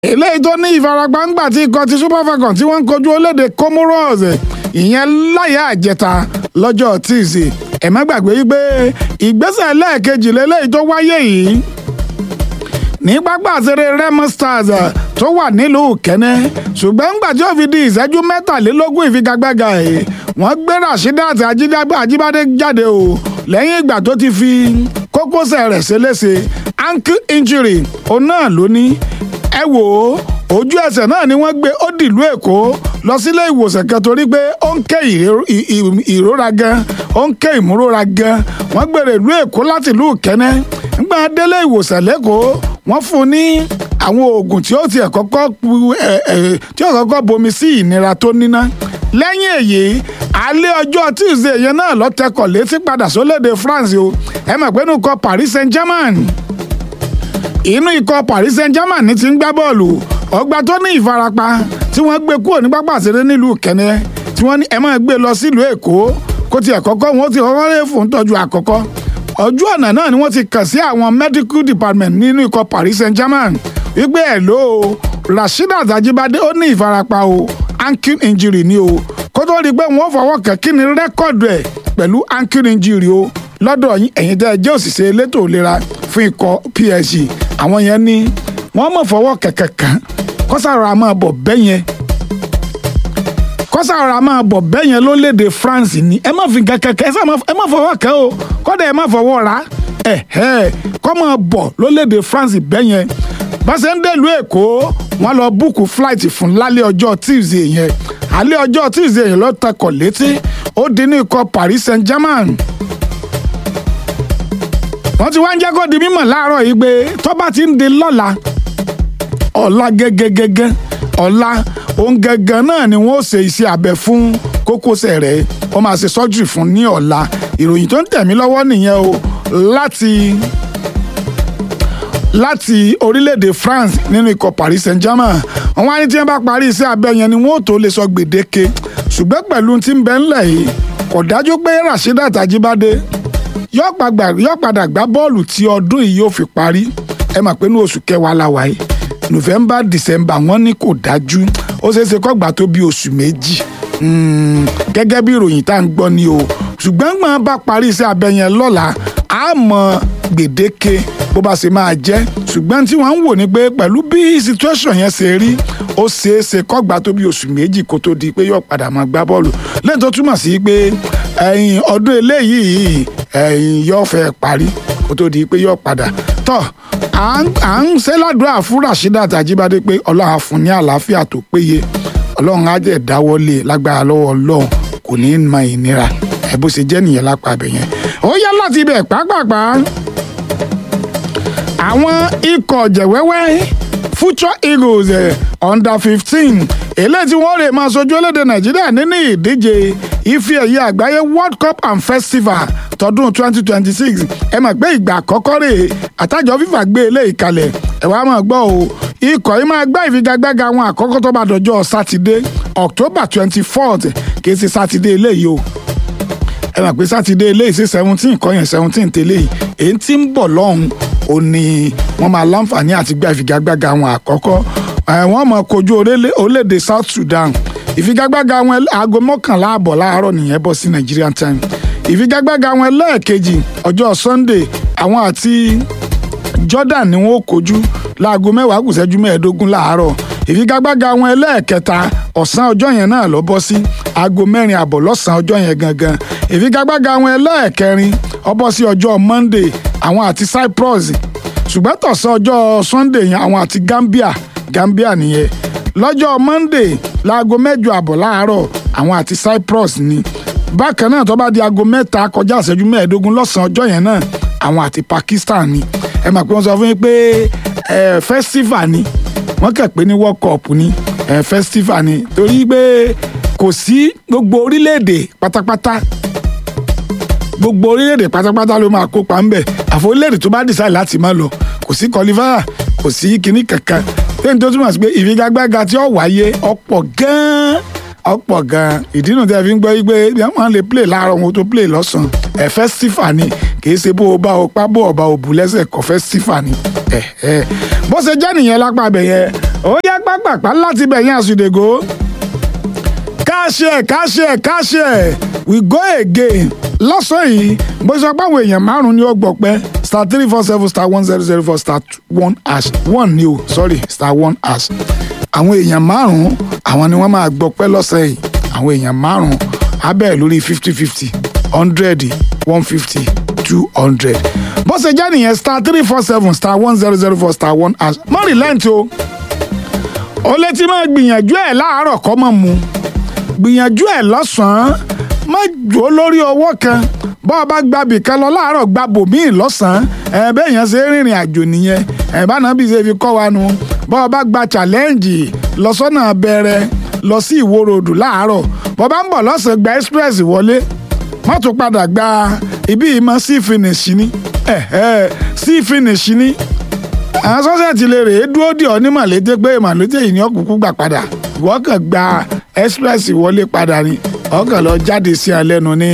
eléyìí tó ní ìfarapa ńgbà tí ikọ̀ ti super falcon tí wọ́n ń kojú orílẹ̀-èdè comoros ìyẹn láyà àjẹta lọ́jọ́ tíìsì ẹ má gbàgbé wípé ìgbésẹ̀ lẹ́ẹ̀kejì lélẹ́yìí tó wáyé yìí ní pápá àṣẹrẹ remo stars tó wà nílùú kẹ́nẹ́ ṣùgbọ́n ńgbà tí ó fi di ìṣẹ́jú mẹ́tàlélógún ìfigagbága ẹ̀ wọ́n gbé rasheedat ajíbádé jáde o lẹ́yìn ìgbà tó ti fi kókósẹ̀ rẹ̀ ṣe léṣe ankle injury òun náà ló ní ẹ wò ó ojú ẹsẹ̀ náà ni wọ́n gbé ó dìlú èkó lọ sílé ìwòsàn kan torí pé ó ń ké ìrora gan ó ń ké ìmúrora gan wọ́n gbèrè ìlú èkó láti ìlú kẹ́nẹ́ nígbà délé ìwòsàn lẹ́kọ̀ọ́ wọ́n fún un ní àwọn oògùn tí ó tiẹ̀ kọ́kọ́ tí ó kọ́kọ́ bomi sí ìnira tó níná lẹ́yìn èyí alẹ́ ọjọ́ tuesday yẹn náà lọ tẹkọ̀ létí padà sólédè france o ẹ mọ̀ pé inú ikọ̀ paris saint germain inú ikọ̀ paris saint germain ní ti ń gbá bọ́ọ̀lù ọgbà tó ní ìfarapa tí wọ́n gbé kúrò ní pápá àṣẹrẹ nílùú kẹ́nẹ́ tí wọ́n ní ẹ máa gbé lọ sílùú èkó kó tiẹ̀ kọ́kọ́ wọn ó ti kọ́kọ́ lè fún tọ́jú àkọ́kọ́ ojú ọ̀nà náà ni wọ́n ti kàn sí àwọn medical department nínú ikọ̀ paris saint germain wípé ẹ̀ ló o rasheedat ajibade ó ní ìfarapa o ankle injury ni o kó tó rí i pé wọ́n fọwọ́ kàn kí ni rẹ́kọ̀dù ẹ̀ pẹ̀lú ankle injury o lọ́dọ̀ yín ẹ̀yin tẹ́ ẹ jẹ́ òṣìṣẹ́ elétò ìlera fún ikọ̀ psg àwọn yẹn ní wọ́n mọ̀ fọwọ́ kẹ̀kẹ́ kan kọ́sàrọ̀ máa bọ̀ bẹ́yẹn kọ́sàrọ̀ máa bọ̀ bẹ́yẹn ló léde france ni ẹ má fi kẹ̀kẹ́ ẹ má fọwọ́ kẹ́ o kọ́dà ẹ má fọwọ́ ra ẹ̀ ẹ̀ kọ́ máa bọ̀ ló léde france bẹ́yẹn bá ṣe ń dèlú èkó wọ́n lọ búùkù flight fún lálẹ́ ọjọ́ tuesday yẹn alẹ́ ọjọ́ tuesday yẹn ló tẹkọ̀ létí ó dín ní ikọ̀ paris saint germain wọ́n ti wá ń jẹ́ kó di mímọ̀ láàárọ̀ yìí pé tó bá ti ń di lọ́la ọ̀la gẹ́gẹ́gẹ́gẹ́ ọ̀la òun gẹ́gẹ́ náà ni wọ́n ṣe iṣẹ́ abẹ fún kókósẹ̀ rẹ̀ wọ́n máa ṣe sọ́jú fún ní ọ̀la ìròyìn tó ń tẹ̀ mí lọ́wọ́ nìyẹn o láti láti orílẹ̀-èdè France nínú ikọ̀ Paris Saint-Germain wọ́n wá ní tí wọ́n bá parí iṣẹ́ abẹ yẹn ni wọ́n ò tó lè sọ gbèdéke ṣùgbọ́n pẹ̀lú tí ń bẹ ńlẹ̀ yìí kò dájú pé Rasheedat Ajibade yóò padà gbá bọ́ọ̀lù tí ọdún yìí yóò fi parí ẹ mọ̀ pé ní oṣù kẹwàá la wáyé November December wọ́n ní kò dájú ó ṣeé ṣe kó gbà tó bí oṣù méjì gẹ́gẹ́ bí ìròyìn tá à ń gbọ́ ni o ṣùgbọ́n gbọ́n bá parí iṣẹ́ abẹ yẹn lọ́la á mọ gbèdéke bó bá ṣe máa jẹ́ ṣùgbọ́n tí wọ́n ń wò ni pé pẹ̀lú bí situation yẹn ṣe rí ó ṣeé ṣe kó gbà tó bí oṣù méjì kó tó di pé yóò padà máa gbá bọ́ọ̀lù lẹ́yìn tó túmọ̀ sí pé ẹ̀yìn ọdún eléyìí ẹ̀yìn yóò fẹ́ parí kó tó di pé yóò padà tọ́ à ń ṣe ládùúrà fún Rasheedat Ajibade pé ọlọ́run á fún ní àlàáfíà tó péye ọlọ́run á jẹ́ dáwọ́lé lágbára lọ́wọ́ ọlọ́run kò ní í mọ ìnira ẹ̀ bó ṣe jẹ́ nìyẹn lápá abẹ yẹn ó yá láti ibẹ̀ pàápàá àwọn ikọ̀ jẹ̀wẹ́wẹ́ future eagles eh, under fifteen eléyìí tí wọ́n rè máa sojú orílẹ̀-èdè nàìjíríà nínú ìdíje ife ẹ̀yẹ àgbáyé world cup and festival tọdún twenty twenty six ẹ mọ̀ pé ìgbà àkọ́kọ́ rè àtàjọ fífà gbé eléyìí kalẹ̀ ẹ wá máa gbọ́ o ikọ̀ yìí máa gbá ìfigagbága wọn àkọ́kọ́ tó bá dọjọ́ sátidé october twenty fourth kì í ṣe sátidé eléyìí o ẹ mọ̀ pé sátidé eléyìí sí seventeen kọ́ yẹn seventeen tẹ́lẹ̀ yìí èyí tí ń bọ̀ lọ́hùn ó ní wọ́n máa láǹfààní àti gba ìfigagbága wọn àkọ́kọ́ wọ́n máa kojú orílẹ̀-èdè South Sudan ìfigagbága wọn aago mọ́kànlá àbọ̀ láàárọ̀ nìyẹn bọ̀ sí Nigerian time ìfigagbága wọn lẹ́ẹ̀kejì ọjọ́ Sunday àwọn àti Jordan ni wọ́n kojú láago mẹ́wàá kù ṣẹ́jú mẹ́ẹ̀ẹ́dógún láàárọ̀ ìfigagbága wọn ẹlẹ́ẹ̀kẹta ọ̀sán ọjọ́ yẹn náà lọ bọ́ sí aago mẹ́rin àbọ̀ lọ́sàn-án ọjọ́ yẹn gangan ìfigagbága wọn ẹlẹ́ẹ̀kẹrin ó bọ́ sí ọjọ́ Monday àwọn àti Cyprus ṣùgbọ́n tọ̀sán ọjọ́ Sunday yẹn àwọn àti Gambia Gambia nìyẹn lọ́jọ́ Monday láago mẹ́jọ àbọ̀ láàárọ̀ àwọn àti Cyprus ni bákan náà tó bá di aago mẹ́ta kọjá ìṣẹ́jú mẹ́ẹ̀ẹ́dógún lọ́sàn-án ọjọ́ yẹn náà àwọn àti Pakistan ni ẹ mà pé wọ́n sọ fún yín pé festival ni wọ́n kẹ̀ pé ní World Cup ni festival ni torí pé kò sí gbogbo orílẹ̀-èdè pátápátá gbogbo orílẹ̀-èdè pátápátá ló máa kópa ń bẹ̀ àfọ orílẹ̀-èdè tó bá decide láti má lọ kò sí kọlifáyà kò sí kinní kankan lẹ́yìn tó túmọ̀ sí pé ìfigagbága tí ó wáyé ọ̀pọ̀ gan-an ọ̀pọ̀ gan-an ìdí nu tí a fi ń gbọ́ yí pé wọ́n lè play láàárọ̀ wọn tó play lọ́sàn-án ẹ̀ festival ni kì í ṣe bó o bá o pa bó o bá o bù lẹ́sẹ̀ kọ́ festival ni bó ṣe jẹ́ nìyẹn lápá abẹ yẹn ó yá pápápá láti bẹ̀yìn àsùdègò káṣẹ káṣẹ káṣẹ we go again lọ́sàn yìí bó ṣe pé àwọn èèyàn márùn-ún ni ó gbọ́ pé star three four seven star one zero zero four star one hash one ni o sorry star one hash àwọn èèyàn márùn-ún àwọn ni wọ́n máa gbọ́ pé lọ́sàn yìí àwọn èèyàn márùn-ún abẹ́ lórí fifty fifty hundred one fifty two hundred bó ṣe jẹ́ nìyẹn star three four seven star one zero zero four star one hash mọ́ relent o o lè ti máa gbìyànjú ẹ̀ láàárọ̀ kọ́ mọ̀ mu gbìyànjú ẹ̀ lọ́sàn-án má jò lórí ọwọ́ kan bọ́ ọ bá gbàbì kan lọ láàárọ̀ gba bòmíì lọ́sàn-án ẹ̀ bẹ́ẹ̀ yẹn ṣe rìnrìn àjò nìyẹn ẹ̀ bá náà bí ṣe fi kọ́ wa nu bọ́ ọ bá gba challenge lọ́sọ́nà bẹ̀rẹ̀ lọ sí ìwó ròdù láàárọ̀ bọ́ bá ń bọ̀ lọ́sàn-án gba express wọlé má tún padà gba ibi ìmọ̀ sí finish ni sí finish ni àwọn sọ́sẹ̀tì lè rèé dúró dì ọ́ ní màlété pé màlété yìí ni ọkùnkùn gbà padà ìwọ kàn gba express wọlé padà ni ọkàn lọ jáde sí ọ lẹ́nu ní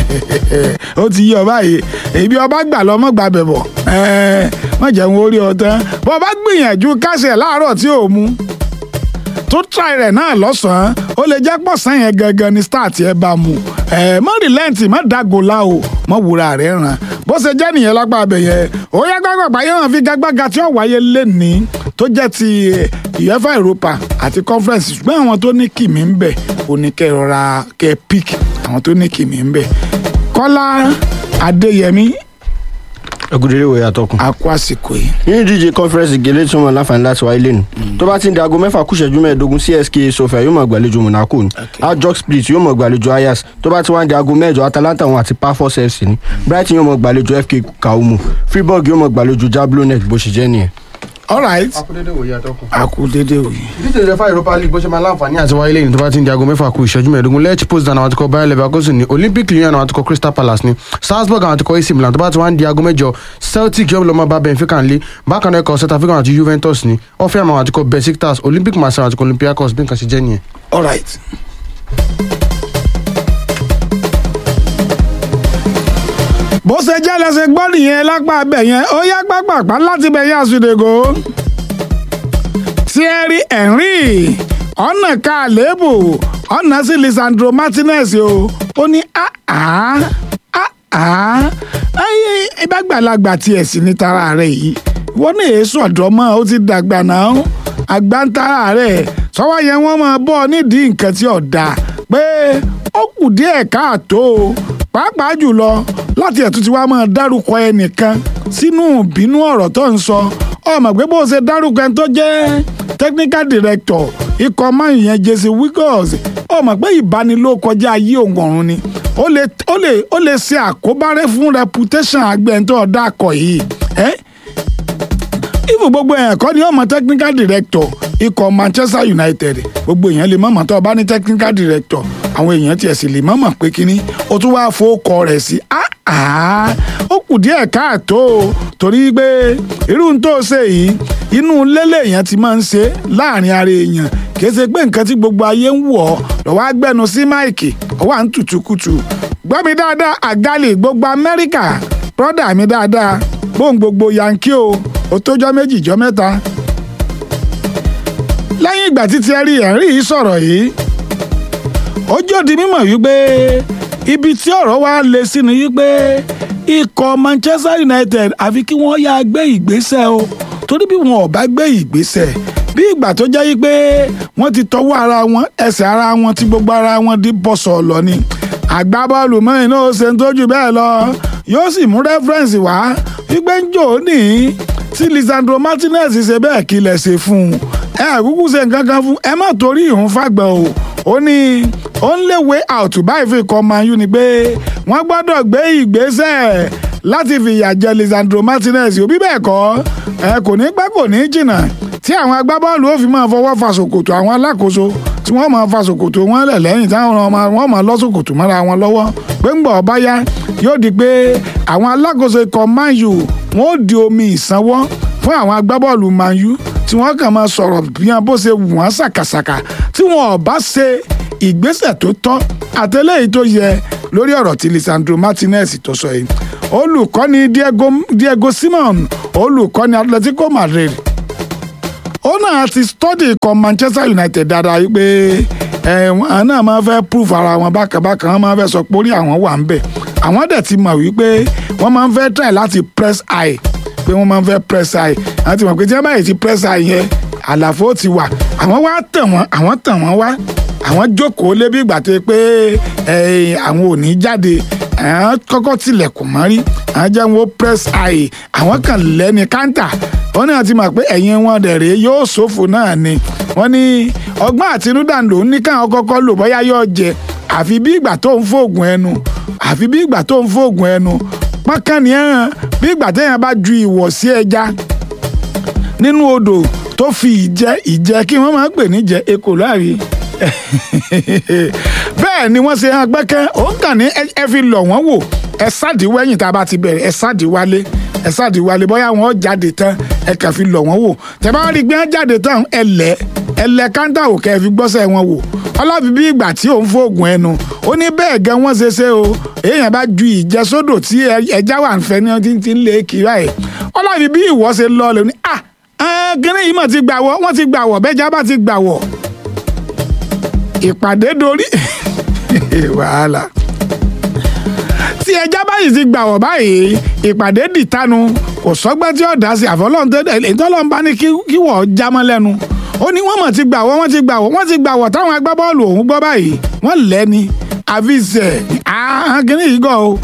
ó ti yí ọ báyìí èbí ọba gbà lọ mọ́ gbà bẹ̀bọ̀ wọ́n jẹun orí ọ tán bọ́ ọba gbìyànjú kásẹ̀ láàárọ̀ tí ò mú tó try rẹ̀ náà lọ́sàn-án ó lè jẹ́ pọ̀sán yẹn gangan ni start ẹ bá mu mọ́ rìlẹ́ǹtì mọ́ dàgòlá o mọ́ wúra rẹ̀ ràn bó ṣe jẹ́ nìyẹn lápá abẹ yẹn ó yá gbàgbàgbà yẹn hàn fi gágbága tí ó wáyé lẹ́ni tó jẹ́ ti UEFA Europa àti conference ṣùgbọ́n àwọn tó ní kìmí ń bẹ̀ ó ní kẹ́ rọra kẹ́ pick àwọn tó ní kìmí ń bẹ̀ Kọ́lá Adéyẹmí ẹgúdérè wòye àtọkùn. a kó àsìkò yìí. nínú ìdíje conference gèlè tí wọn láǹfààní láti wáyé lẹ́nu tó bá ti ń di aago mẹ́fà kù ìṣẹ́jú mẹ́ẹ̀ẹ́dógún CSKA Sofia yóò mọ̀ gbàlejò Monaco ni Ajax Split yóò mọ̀ gbàlejò Ajax tó bá ti wá ń di aago mẹ́jọ Atalanta wọn àti Pafos FC ni Brighton yóò mọ̀ gbàlejò FK Kaumu Freiburg yóò mọ̀ gbàlejò Jablonec bó ṣe jẹ́ nìyẹn. all right akúndédé wòye àtọkùn. a kú dédé òye. ìdíje ìrẹ́fà Europa League bó ṣe máa láǹfààní àti wáyé lẹ́yìn tó bá ti ń di aago mẹ́fà kù ìṣẹ́jú mẹ́ẹ̀ẹ́dógún Lech Poznan àwọn àtikọ̀ Bayer Leverkusen ní Olympic Lyon àwọn àtikọ̀ Crystal Palace ní Salzburg àwọn àtikọ̀ AC Milan tó bá ti wá ń di aago mẹ́jọ Celtic yóò lọ́mọ bá Benfica ńlé bákan náà ẹ̀kọ́ Celta Vigo àti Juventus ní Hoffenheim àwọn àtikọ̀ Besiktas Olympic Marseille àwọn àtikọ̀ Olympiacos bí nǹkan ṣe jẹ́ nìyẹn. all right. bó ṣe jẹ́ lẹ́sẹ̀ gbọ́ nìyẹn lápá abẹ yẹn ó yá pápápá láti bẹ̀ yẹn àsùdègò. Thierry Henry ọ̀nà ká àléébù ọ̀nà sí Lisandro Martinez o ó ní àá àá ayé ìbágbàlagbà tiẹ̀ sí ní tara rẹ̀ yìí wọ́n ní èso ọ̀dọ́ mọ́ ó ti dàgbà náà àgbà ń tara rẹ̀ sọ́wọ́ yẹn wọ́n máa bọ́ ọ nídìí nǹkan tí ò dáa pé ó kù díẹ̀ káàtó pàápàá jùlọ láti ẹ̀tún tí wàá máa dárúkọ ẹnìkan sínú ìbínú ọ̀rọ̀ tó ń sọ ọmọ pé bó ṣe dárúkọ ẹni tó jẹ́ technical director ikọ̀ máa yẹn jesse wiggles ọmọ pé ìbanilókọjá ayé òun ọ̀run ni ó lè ó lè ó lè ṣe àkóbárẹ́ fún reputation agbẹ̀ntọ́ ọ̀dà akọ̀ yìí ẹ́ ifu gbogbo èèyàn kọ́ ni ọmọ technical director ikọ̀ Manchester United gbogbo èèyàn lè mọ̀mọ́ tó o bá ní technical director àwọn èèyàn tiẹ̀ sì lè mọ̀mọ́ pé kínní o tún wáá fowókọ rẹ̀ sí ó kù díẹ̀ káàtó torí pé irú n tó ṣe yìí inú lélẹ̀ èèyàn ti máa ń ṣe láàrin ara èèyàn kìí ṣe pé nǹkan tí gbogbo ayé ń wọ̀ ọ́ lọ́wọ́ agbẹ́nu sí máìkì ọwọ́ à ń tutù kutù gbọ́ mi dáadáa àgálì gbogbo Amẹ́ríkà brọ́dà mi dáadáa bóun gbogbo yankí o ó tójọ́ méjì jọ́ mẹ́ta lẹ́yìn ìgbà tí Thierry Henry yìí sọ̀rọ̀ yìí ó jòdì mímọ̀ wípé ibi tí ọ̀rọ̀ wa lé sí ni wípé ikọ̀ Manchester United àfi kí wọ́n yá gbé ìgbésẹ̀ o torí bí wọn ò bá gbé ìgbésẹ̀ bí ìgbà tó jẹ́ wípé wọ́n ti tọwọ́ ara wọn ẹsẹ̀ ara wọn ti gbogbo ara wọn di bọ́sọ̀ lọ ni àgbábọ́ọ̀lù mọ́rin náà ó ṣe ń tójú bẹ́ẹ̀ lọ yóò sì mú rẹ́fúrẹ́ǹsì wá wípé ń jò ní tí Lisandro Martinez ṣe bẹ́ẹ̀ kí lẹ̀ ṣe fún un ẹ àkúkú ṣe nǹkan kan fún ẹ má torí ìhun fàgbà o ó ní ó ń léwe out báyìí fi kọ́ Man U ni pé wọ́n gbọ́dọ̀ gbé ìgbésẹ̀ láti fìyà jẹ Lisandro Martinez òbí bẹ́ẹ̀ kọ́ ẹ kò ní pẹ́ kò ní jìnnà tí àwọn agbábọ́ọ̀lù ó fi máa fọwọ́ fa ṣòkòtò àwọn alákòóso tí wọ́n máa fa ṣòkòtò wọn lẹ̀ lẹ́yìn táwọn wọ́n máa lọ́ ṣòkòtò mọ́ra wọn lọ́wọ́ pé ń gbọ́ ọba yá yóò di pé àwọn alákòóso ikọ̀ Man U wọ́n ó di omi ìsanwó fún àwọn agbábọ́ọ̀lù Man U tí wọ́n kàn máa sọ̀rọ̀ bí wọn bó ṣe wù wọ́n ṣàkàṣàkà tí wọn ò bá ṣe ìgbésẹ̀ tó tọ́ àtẹlẹ́yìí tó yẹ lórí ọ̀rọ̀ tí Lisandro Martinez tó sọ yìí olùkọ́ni Diego, Diego Simon olùkọ́ni Atletico Madrid ó náà ti study ikọ̀ Manchester United dáadáa wípé àwọn náà máa fẹ́ prove ara wọn bákàbákà wọn máa fẹ́ sọ pé orí àwọn wà ń bẹ̀ àwọn dẹ̀ ti mọ̀ wípé wọ́n máa ń fẹ́ try láti press high pé wọ́n máa ń fẹ́ press high àwọn ti mọ̀ pé tí wọ́n báyìí ti press high yẹn àlàfo ti wà àwọn wá tàn wọ́n àwọn tàn wọ́n wá àwọn jókòó lé bí ìgbà tó yẹ pé àwọn ò ní jáde àwọn kọ́kọ́ tilẹ̀kùn mọ́rí àwọn jẹ́ wọn press high àwọn kan lẹ́ni káńtà wọ́n náà ti mọ̀ pé ẹ̀yìn wọn dẹ̀ rèé yóò ṣòfò náà ni wọ́n ní ọgbọ́n àtinúdà lòún ní káwọn kọ́kọ́ lò bóyá yóò jẹ àfi bí ìgbà tó ń fòògùn ẹnu àfi bí ìgbà tó ń fòògùn ẹnu pọ́nkánì ẹ̀hàn bí ìgbà téèyàn bá ju ìwọ̀ sí ẹja nínú odò tó fi ìjẹ ìjẹ kí wọ́n máa ń pè níjẹ ekò láàrin bẹ́ẹ̀ ni wọ́n ṣe hàn gbẹ́kẹ́ òun kàn ní ẹ fi lọ̀ wọ́n wò ẹ sáàdì wẹ́yìn tá a bá ti bẹ̀rẹ̀ ẹ sáàdì wálé ẹ sáàdì wálé bóyá wọn jáde tán ẹ kàn fi lọ̀ wọ́n wò tẹ́ bá rí i pé wọ́n jáde tán ẹ lẹ̀ ẹ lẹ̀ káńtà ò kẹ́ ẹ fi gbọ́sẹ̀ wọn wò ọlọ́fi bí ìgbà tí òun fóògùn ẹnu ó ní bẹ́ẹ̀ gan wọ́n ṣe ṣe o èèyàn bá ju ìjẹsódò tí ẹja wà ń fẹ́ ní ọtí ti ń lé kiri ẹ̀ ọlọ́fi bí ìwọ ṣe lọ lè ní à kíní yìí mọ̀ ti gbà wọ́ wọ́n ti gbà wọ́ bẹ́ẹ̀ jábà ti gbà wọ́ ìpàdé dorí wàhálà tí ẹja báyìí ti gbà wọ́ báyìí ìpàdé dìtanu kò sọ́gbẹ́ tí ó dá sí àfọlọ́ntẹ́lọ́n bá ní kí wọ́n jámọ́ lẹ́nu ó ní wọ́n mọ̀ ti gbà wọ́ wọ́n ti gbà wọ́ wọ́n ti gbà wọ́ táwọn agbábọ́ọ̀lù òun gbọ́ báyìí wọ́n lẹ́ni àfisẹ̀ àhánkìní yìí gọ̀ o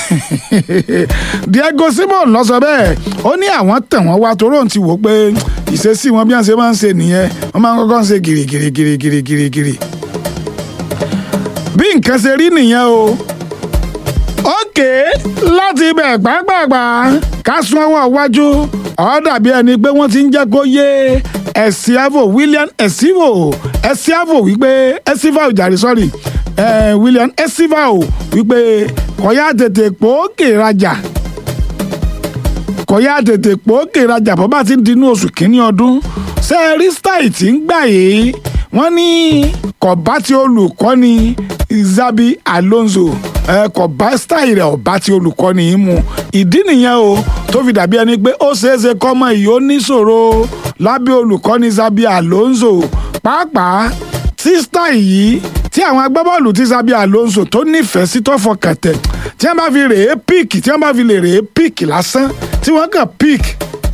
Diego Simon lọ sọ bẹ́ẹ̀ ó ní àwọn tẹ̀ wọ́n wá toró ti wò pé ìṣesí wọn bí wọ́n ṣe máa ń ṣe nìyẹn wọ́n máa ń kọ́kọ́ ń ṣe gìrìgìrìgìrìgìrì bí nǹkan ṣe rí nìyẹn o ókè láti ibẹ̀ pàápàá ká sún ọwọ́ iwájú ó dàbí ẹni pé wọ́n ti ń jẹ́ kó yé Esiavo William Esivo Esiavo wípé Esivao jàre sọ́rí William Esivao wípé kọ̀yà tètè pòókè rajà kọ̀yà tètè pòókè rajà bọ́ bá ti ń dinú oṣù kínní ọdún ṣe rí style tí ń gbà yìí wọ́n ní kọ̀bá tí olùkọ́ni Xabi Alonso kọ̀bá style rẹ̀ ọ̀bá tí olùkọ́ni yìí mu ìdí nìyẹn o tó fi dàbí ẹni pé ó ṣeéṣe kọ́mọ yìí ó níṣòro lábẹ́ olùkọ́ni Xabi Alonso pàápàá tí style yìí tí àwọn agbábọ́ọ̀lù tí Xabi Alonso tó nífẹ̀ẹ́ sí tó fọkàn tẹ̀ tí wọ́n bá fi rèé píìkì tí wọ́n bá fi lè rèé píìkì lásán tí wọ́n kàn píìkì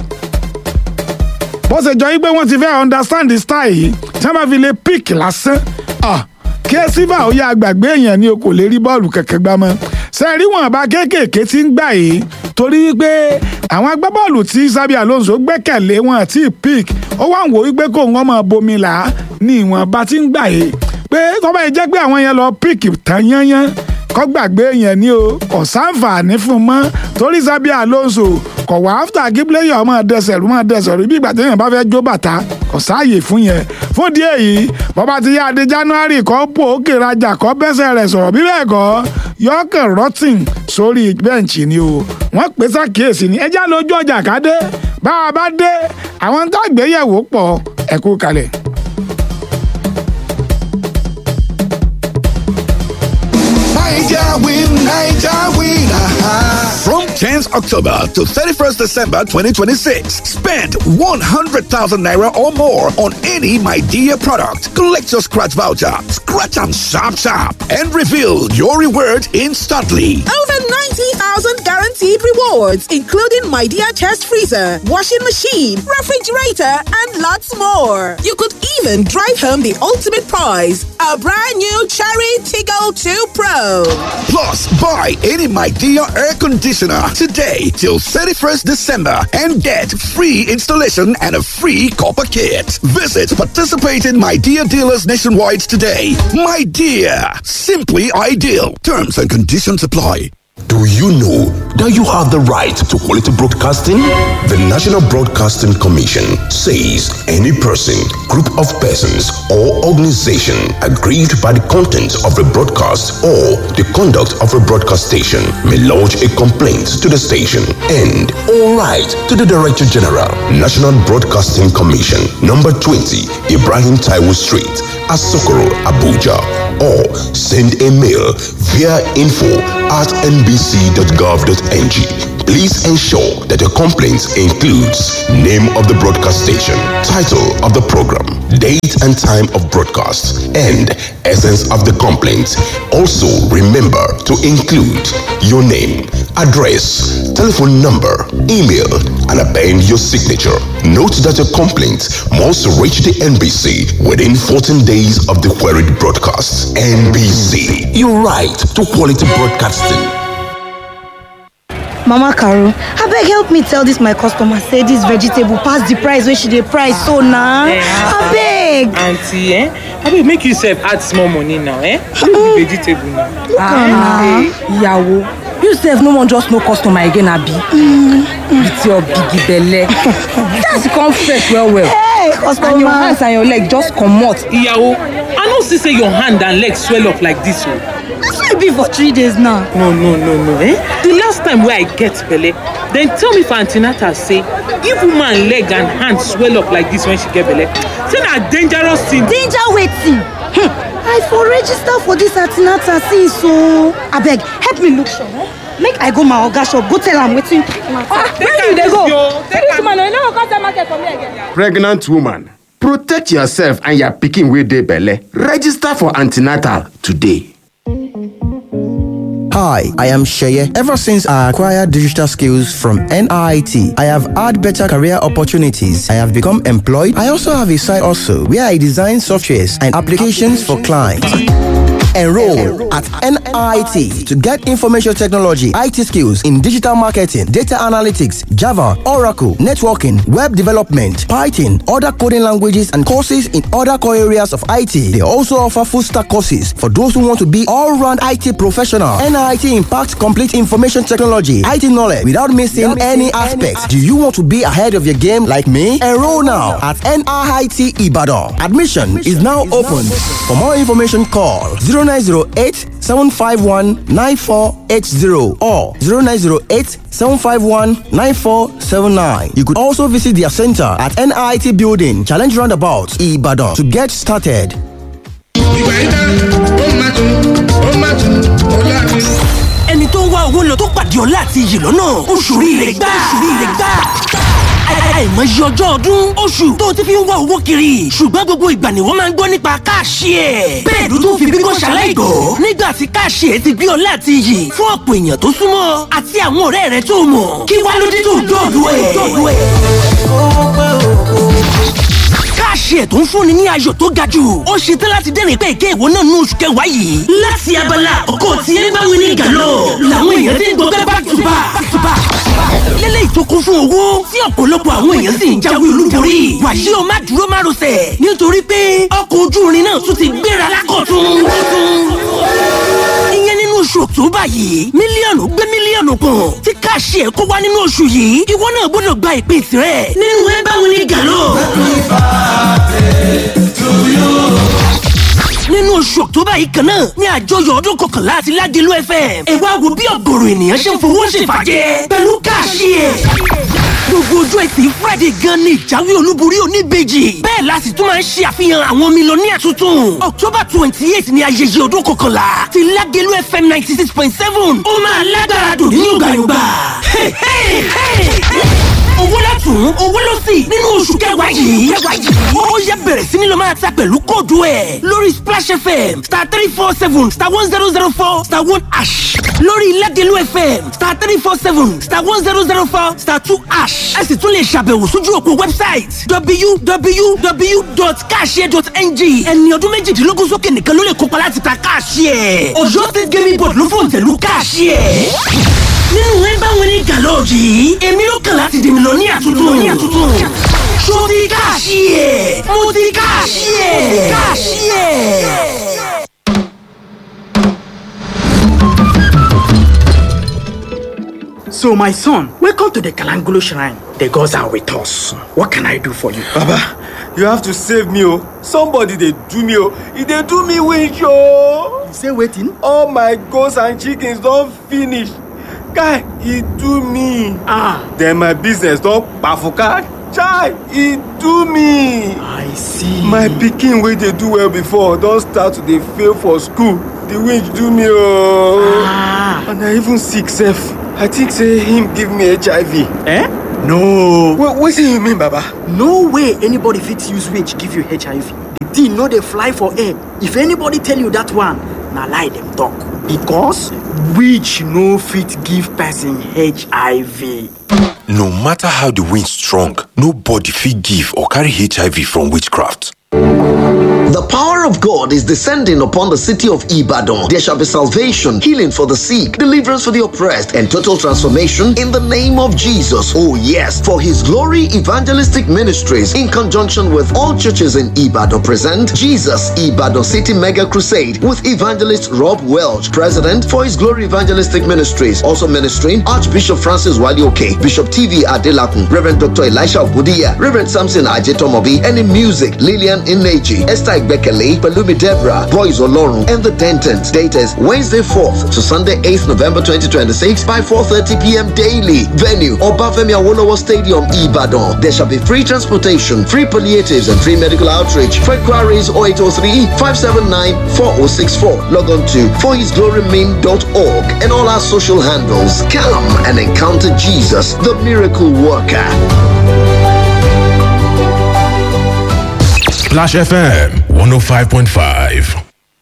bó ṣe jọ wípé wọ́n ti fẹ́ understand the style yìí tí wọ́n bá fi lè píìkì lásán kí ẹ sífà ó yá àgbàgbé èèyàn ni o kò lè rí bọ́ọ̀lù kẹ̀kẹ́ gbá mọ́ ṣe rí wọn bá kéékèèké tí ń gbà yìí torí wípé àwọn agbábọ́ọ̀lù tí Xabi Alonso gbẹ́kẹ̀lé wọn àti píìk ó wà ń wò wípé kó wọn máa bomi là á ní ìwọ̀n bá ti ń gbà yìí pé tọ́ba yìí jẹ́ pé àwọn yẹn lọ píìkì tán yányán kọ́ gbàgbé yẹn ni o kò sáǹfààní fún un mọ́ torí Xabi Alonso kò wá áfítà kí pílẹ́yà ọmọ dẹsẹ̀ rú mọ́ dẹsẹ̀ rú bí ìgbà téèyàn bá fẹ́ jó bàtà kò sáàyè fún yẹn fún díẹ̀ yìí bọ́ba ti yá adé January kọ́ pò ókè rajà kọ́ bẹ́sẹ̀ rẹ̀ sọ̀rọ̀ bí bẹ́ẹ̀ kọ́ yọkàn rotting sórí bẹ́ǹchì ni o wọ́n pè sàkíyèsí ni ẹjá lójú ọjà ká dé bá a bá dé àwọn tó àgbéyẹ̀wò pọ̀ ẹ̀kú kalẹ̀. Niger win, Niger win. Aha. From 10th October to 31st December 2026, spend 100,000 naira or more on any My Dear product. Collect your scratch voucher, scratch and sharp sharp, and reveal your reward instantly. Over 90,000 guaranteed rewards, including My Dear Chest Freezer, washing machine, refrigerator, and lots more. You could even drive home the ultimate prize a brand new Cherry Tiggle 2 Pro. Plus, buy any My Dear air conditioner today till 31st December and get free installation and a free copper kit. Visit participating My Dear dealers nationwide today. My Dear, simply ideal. Terms and conditions apply. Do you know that you have the right to quality broadcasting? The National Broadcasting Commission says any person, group of persons, or organization aggrieved by the content of a broadcast or the conduct of a broadcast station may lodge a complaint to the station and all right to the Director General, National Broadcasting Commission, number 20, Ibrahim Taiwo Street, Asokoro, Abuja, or send a mail via info at nbc.gov.ng. Please ensure that your complaint includes name of the broadcast station, title of the program, date and time of broadcast, and essence of the complaint. Also, remember to include your name, address, telephone number, email, and append your signature. Note that your complaint must reach the NBC within 14 days of the queried broadcast. NBC, your right to quality broadcasting. mama caro abeg help me tell dis my customer say dis vegetable pass the price wey she dey price so na abeg aunty eh abeg make you sef add small money now eh no be vegetable now. ah ìyàwó you sef no wan just know customer again abi with your big belle that's come fresh well well hey and your customer hands and your leg just comot iyawo i no see say your hand and leg swell up like this o. that's why e be for three days now no no no no eh the last time wey i get belle dem tell me for an ten atal say if woman leg and hand swell up like this when she get belle say na dangerous thing. danger wetin hmm. i for register for dis antinata since o abeg help me look sure eh? make i go my oga shop go tell am wetin where you dey go this woman no you no go come sell market for me again. pregnant woman protect yourself and your pikin wey dey belle register for antenatal today. Hi, I am Sheye. Ever since I acquired digital skills from NIT, I have had better career opportunities. I have become employed. I also have a side also where I design softwares and applications for clients. Enroll at NIT to get information technology, IT skills in digital marketing, data analytics, Java, Oracle, networking, web development, Python, other coding languages, and courses in other core areas of IT. They also offer full stack courses for those who want to be all round IT professional. NIT impacts complete information technology, IT knowledge without missing any aspects. Do you want to be ahead of your game like me? Enroll now at NIT Ibadan. Admission is now open. For more information, call 0908 751 9480 or 0908 751 9479. You could also visit their center at NIT Building, Challenge Roundabout, Ibadan to get started. ẹni tó ń wá owó lọ tó pàdé ọlá àti iyì lọ́nà oṣù rire gbà oṣù rire gbà àìmọye ọjọ́ ọdún oṣù tó ti fi ń wá owó kiri ṣùgbọ́n gbogbo ìgbà ni wọ́n máa ń gbọ́ nípa káàṣì ẹ̀. bẹ́ẹ̀ ló tún fi bíngọ́ ṣaláìgọ́ nígbà tí káàṣì ẹ̀ ti gbé ọlá àti iyì fún ọ̀pọ̀ èèyàn tó súnmọ́ àti àwọn ọ̀rẹ́ rẹ̀ tó mọ̀ kí wá ló dé tó dọ̀dọ̀ ẹ̀. káàṣì ẹ̀ tó ń fúnni ní ayọ̀ tó ga jù ó ṣe tán láti dẹ́rìn pé ìké ìwọ náà ní oṣù kẹwàá yìí. láti abala àkọ́kọ́ tí ẹ bá wí ní gàlọ́ làwọn èèyàn ti ń gbọ́ back to back back to back lélẹ́yìí tó kún fún owó tí ọ̀pọ̀lọpọ̀ àwọn èèyàn sì ń jáwé olúborí. wàyí o má dúró má rọsẹ̀ nítorí pé ọkọ̀ ojú irin náà tún ti gbéra lákọ̀tún. ìyẹn nínú oṣù ọ̀túnbà yìí mílíọ̀nù gbé mílíọ̀nù kan tí káàṣì ẹ̀ kó wá nínú oṣù yìí ìwọ náà gbọ́dọ̀ gba ìpín tirẹ̀. nínú ẹ báwo ni gàlọ́. nínú oṣù ọ̀tọ́bà yìí kan náà ní àjọyọ̀ ọdún kọkànlá àti ládìlú fm ẹ wá wo bí ọ̀gọ̀rọ̀ ènìyàn ṣe ń fowó ṣèfàjẹ́ pẹ̀lú káàṣì ẹ̀. gbogbo ojú ẹtì friday gan ni ìjáwé olúborí oníbejì bẹ́ẹ̀ la sì tún máa ń ṣe àfihàn àwọn mílíọ̀nìyà tuntun october twenty eight ni ayẹyẹ ọdún kọkànlá ti ládìlú fm ninety six point seven ó máa lágbára dùn ní yọ̀gbàyọ̀gbà owó látún owó ló sì nínú oṣù kẹwàá yìí. ó yẹ bẹ̀rẹ̀ sí ni lọ máa ta pẹ̀lú kóòdù ẹ̀ lórí splash fm star three four seven star one zero zero four star one ash lórí ilẹ̀dẹ̀lú fm star three four seven star one zero zero four star two ash ẹ sì tún lè ṣàbẹ̀wò sójú òpó website www.cashier.ng ẹni ọdún méjìdínlógún sókè nìkan ló lè kópa láti ta cashier ọ̀yọ́ state gaming board ló fòǹtẹ̀lú cashier nínú ẹ bá wọn ní gàlọ́ọ̀jì yìí èmi ló kàn láti dèmi lọ ní àtúntò ní àtúntò ṣó ti káàṣì ẹ̀ mo ti káàṣì ẹ̀ káàṣì ẹ̀. So, my son, welcome to the Kalangolo Shrine. The gods are with us. What can I do for you? Baba, you have to save me, oh. Somebody they do me, oh. If they do me wish, oh. You say waiting? All my goats and chickens don't finish. Guy, he do me. Ah. Then my business don't bafuka. Chai, he do me. I see. My pikin wey dey do well before don start to dey fail for school. The winch do me oh. Ah. And I even sick sef. I think say him give me HIV. Eh? No. What wetin you mean baba? No way anybody fit use witch give you HIV. The thing no dey fly for air. If anybody tell you that one, na lie dem talk. Because witch no fit give person HIV. No matter how the wind strong, nobody fit give or carry HIV from witchcraft. The power of God is descending upon the city of Ibadan. There shall be salvation, healing for the sick, deliverance for the oppressed, and total transformation in the name of Jesus. Oh, yes. For His Glory Evangelistic Ministries, in conjunction with all churches in Ibadan, present Jesus Ibadan City Mega Crusade with evangelist Rob Welch, President for His Glory Evangelistic Ministries. Also ministering Archbishop Francis Walioke, Bishop TV Adelakun, Reverend Dr. Elisha Ogudiya, Reverend Samson Ajetomobi, and in music, Lillian Ineji, Esther Igbekele, Palumi Deborah, Boys Olorun, and the Dentons. Date is Wednesday 4th to Sunday 8th November 2026 by 4.30 p.m. daily. Venue, Obafemi Awolowo Stadium, Ibadan. There shall be free transportation, free palliatives, and free medical outreach. For inquiries 0803-579-4064. Log on to forhisglorymain.org and all our social handles. Come and encounter Jesus, the miracle worker. Splash FM 105.5.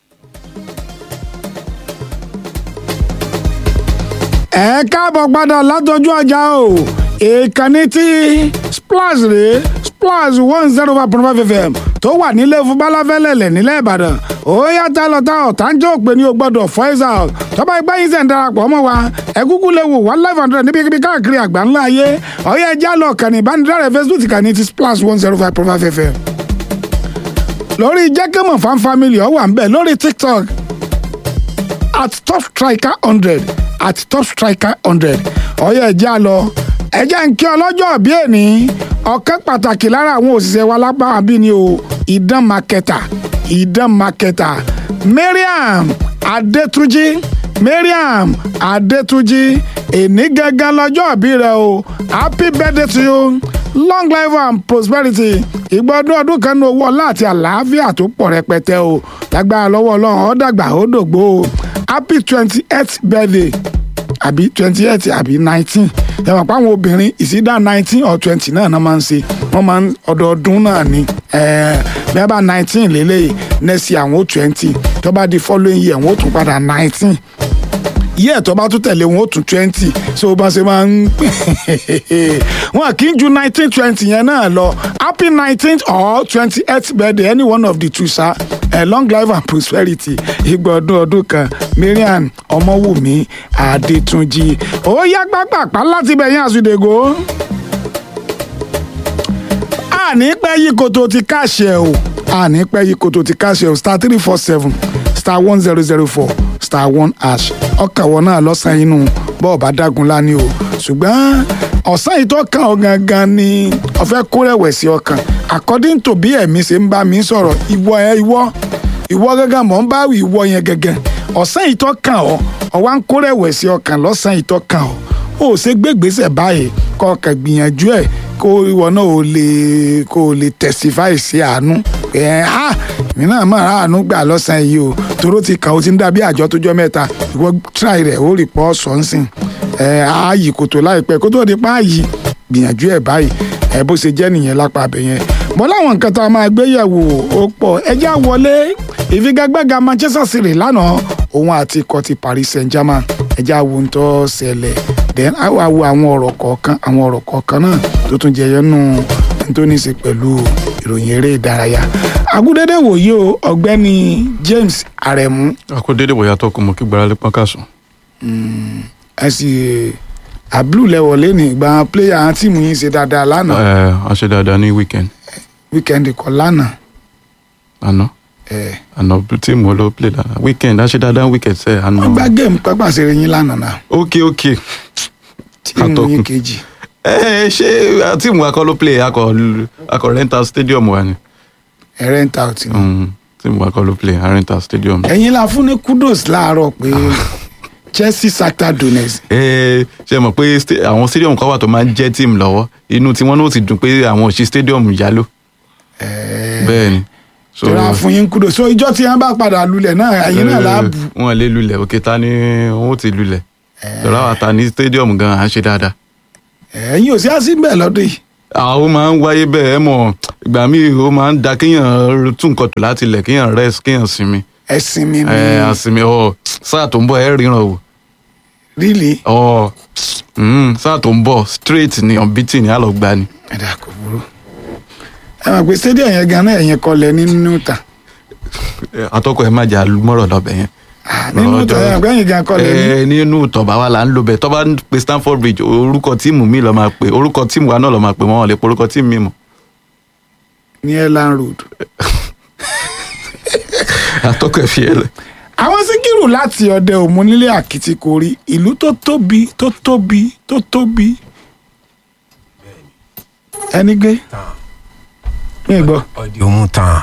ẹ káàbọ̀ padà látọjú ọjà o ìkànnì tí splash rèé splash one zero five point five fm tó wà nílé fún balafẹ́lẹ́lẹ̀ nílẹ̀ ìbàdàn ó yàtọ̀ lọ́tà ọ̀tá ń jẹ́ òpè ní o gbọ́dọ̀ voice out tọ́ba ìgbà yín sẹ̀ ń darapọ̀ mọ́ wa ẹ̀gúgú lè wò one live hundred níbikíbi káàkiri àgbà ńlá ayé ọ̀yẹ́ ẹja lọ kàní ìbánidọ́rẹ̀ facebook kàní ti splash one zero five point five fm lórí jẹ́kẹ́mọ̀ fan family ọ̀ wà ń bẹ̀ lórí tiktok at top striker hundred at top striker hundred ọyọ ẹjẹ àlọ ẹjẹ ń kí ọlọ́jọ́ bí èní ọ̀kẹ́ pàtàkì lára àwọn òṣìṣẹ́ wa lápá bí ni o ìdán makẹta ìdán makẹta mariam adétúnjì mariam adétúnjì èní gangan lọ́jọ́ bí rẹ o happy birthday to you long life and prosperity ìgbọ́dún ọdún kan ní owó ọlá àti àlàáfíà tó pọ̀ rẹpẹtẹ o lágbára lọ́wọ́ ọlọ́run ó dàgbà ó dògbò o happy twenty eighth birthday àbí twenty eight àbí nineteen ẹ mọ̀ pé àwọn obìnrin ìsídà nineteen or twenty náà náà máa ń ṣe wọ́n máa ń ọdọọdún náà ni bẹ́ẹ̀ bá nineteen lélẹ́yìí next year àwọn ó twenty tó bá di following year wọ́n ó tún padà nineteen yíyẹ tó bá tún tẹ̀lé wọn ó tún twenty so bá ṣe máa ń wọn kì í ju nineteen twenty yẹn náà lọ happy nineteenth or twenty eighth birthday any one of the two sa uh, long life and prosperity igba ọdún ọdún kan marian ọmọwùmí adétúnjì ó yá pápápá láti bẹ̀yìn àsùdègò àní pẹ́ yí koto ti káṣẹ o àní pẹ́ yí koto ti káṣẹ o star three four seven star one zero zero four star one hash ọkàwọ́ náà lọ́sàn-án inú bọ́ọ̀ bá dágun lání o ṣùgbọ́n ọ̀sán yìí tó kàn ọ́ gangan ni ọ̀fẹ́ kó rẹ̀wẹ̀sì ọkàn according to bí ẹ̀mí ṣe ń bá mi sọ̀rọ̀ ìwọ ẹ ìwọ ìwọ gangan mọ̀ ń bá wí ìwọ yẹn gangan ọ̀sán yìí tó kàn ọ́ ọ̀wá ń kó rẹ̀wẹ̀sì ọkàn lọ́sàn yìí tó kàn ọ́ ó ṣe gbégbèsè báyìí kọ́ ọkàn gbìyànjú ẹ̀ kó ìwọ náà ò lè kó o lè testify sí àánú ẹ̀ á èmi náà mọ̀ àánú gbà lọ́sàn yìí o toró ti kàn ó ti ń dàbí àjọ tó jọ mẹ́ta ìwọ try rẹ̀ ó rí pọ́ sọ́nsìn ẹ̀ á yí kòtò láìpẹ́ kó tó di pa á yí gbìyànjú ẹ̀ báyìí ẹ̀ bó ṣe jẹ́ nìyẹn lápá abẹ yẹn mọ láwọn nǹkan tá a máa gbé yẹ̀wò ó pọ̀ ẹjẹ́ àwọlé ìfigagbága Manchester City lánàá òun àti ikọ̀ ti Paris Saint-Germain ẹjẹ́ àwo ń tọ́ ṣẹlẹ̀ then àwọn àwo àwọn ọ̀rọ̀ kọ̀ọ̀kan àwọn ọ̀rọ̀ kọ̀ọ̀kan náà tó tún jẹyọ nù tó ní í ṣe pẹ̀lú ìròyìn eré ìdárayá agúdédé wòye o ọ̀gbẹ́ni James Aremu. akódédé wòye atọ́kùn mọ́ kí gbáralé pọ́n káàsùn. ẹ sì àbúrò lẹ́wọ̀lé ní ìgbà pléyà tíìmù yìí ṣe dáadáa lánàá ẹ a ṣe dáadáa ní weekend wíkẹ́ndì kan lánàá. àná àná tíìmù wo ló play dáadáa weekend a ṣe dáadáa weekend sẹ àná. wọ́n gbá géèmù pápá ṣeré yín lánàá náà. ok ok tíìmù yín kejì. ẹ ṣé tíìmù akọ ló play akọ akọ rental stadium wa ni. ẹ rent out ni. tíìmù akọ ló play rental stadium. ẹ̀yin la fún ní kudos láàárọ̀ pé Chelsea Shakhtar Donetsk. ẹ ṣe mọ̀ pé sta- àwọn stadium kan wà tó máa ń jẹ́ tíìmù lọ́wọ́ inú tí wọ́n náà ti dùn pé àwọn òṣì stadium yálò. bẹ́ẹ̀ ni. So- tọ́ra fún yín kudos so ìjọ tí wọ́n bá padà lulẹ̀ náà ẹ̀yin náà láàbù. wọn lè lulẹ̀ òkè ta ni wọn ò ti lulẹ̀. lọ́la wa ta ní stadium gan à ń ṣe dáadáa. ẹ̀yin ò sí àsìmbẹ̀ lọ́dún yìí àwọn máa ń wáyé bẹ́ẹ̀ ẹ mọ̀ ìgbà míì ó máa ń da kéèyàn tún nǹkan tó láti ilẹ̀ kéèyàn rest kéèyàn sinmi. ẹ̀sìn mi ni ẹ àsinmi ọ sáà tó ń bọ̀ ẹ ríran o. really ọ mm, sáà tó ń bọ̀ straight ni unbeaten ni a lọ gbá ni. ẹ̀dá kò burú ẹ mọ̀ pé stadium yẹn gan-an ẹ̀yìn kọlẹ̀ nínú ìta atọ́kọ̀ ẹ má jà mọ́rọ̀ lọ́bẹ̀ yẹn. nínú ìta yẹn gbẹ̀yìn gan kọlẹ̀ ní ẹ nínú tọ̀bà wa là ń lo bẹ̀ tọ́ba ń pe stanford bridge orúkọ tíìmù mi lọ́ọ́ máa pe orúkọ tíìmù wa náà lọ́ọ́ máa pe wọ́n lè pe orúkọ tíìmù mi mọ̀. ní airline road. atọ́kọ̀ ẹ fi ẹ lẹ̀. àwọn síkírù láti ọdẹ òmùnílé àkìtìkórí ìlú tó tóbi tó tóbi tó tóbi ẹni gbé mi gbọ́. ọdí òun tán.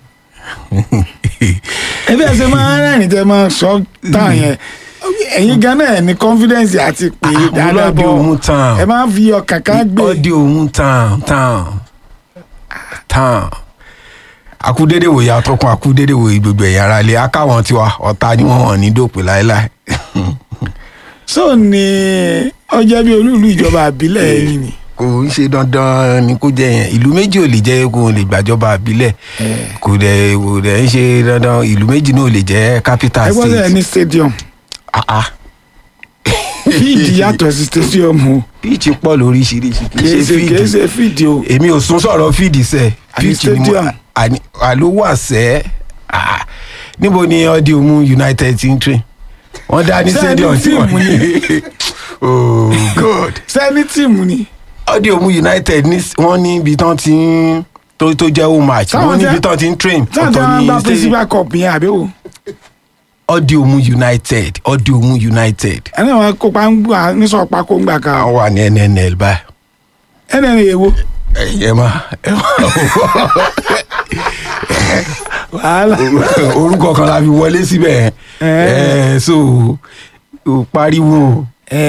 ẹbí ẹsẹ máa ń rẹ́rìn tẹ máa sọ tán yẹn ẹ̀yin ganan ẹ̀ ní confidence àti pé dáadáa ọlọ́dí bọ̀ òun tán. ẹ máa ń fi ọkàn kan gbé. ọdí òun tán tán tán. akúdédé wòye atọ́kùn akúdédé wòye gbogbo ẹ̀yà ara ilé akáwọn tiwa ọ̀tá ni wọ́n wọ̀n ní dòpin láéláé. so ni ọjọ́ bí olúùlú ìjọba àbílẹ̀ ẹ̀yìn ni. kò ń ṣe dandan ni kó jẹ yẹn ìlú méjì ò lè jẹ kó o lè gbàjọba àbílẹ̀ kò dẹ̀ kò dẹ̀ ń ṣe dandan ìlú méjì náà ò lè jẹ capital ẹ state. gbọ́dọ̀ ẹ ní stadium. fíìdì yàtọ̀ sí stadium o. fíìdì pọ̀ lóríṣiríṣi kì í kìí ṣe ṣe kìí ṣe fíìdì fíìdì o. èmi ò sún sọ̀rọ̀ fíìdì sẹ̀ Àní fíìdì ni mo stadium. àní àló wà sẹ́ Ah, níbo ni ọdí òmu united ti ń train wọ́n dá ní Ṣé stadium ẹni tí wọ́n tíìmù ni? oh god sẹ́ni tíìmù ni. ọdí òmu united ní wọ́n ní ibi tán ti ń tó tó jẹ́ home match Táwọn wọ́n ní tẹ́- ibi tán ti ń train táwọn tí wọ́n bá principal cup yẹn àbí o. ọdí òmu united ọdí òmu united. ẹni àwọn kópa ń gbà nísọ̀ pákó ń gbà kan. àwọn wà ní nnl báyìí. ẹni ẹni èwo. ẹ má ẹ má wàhálà. orúkọ kan la fi wọlé síbẹ̀ ẹ so o pariwo.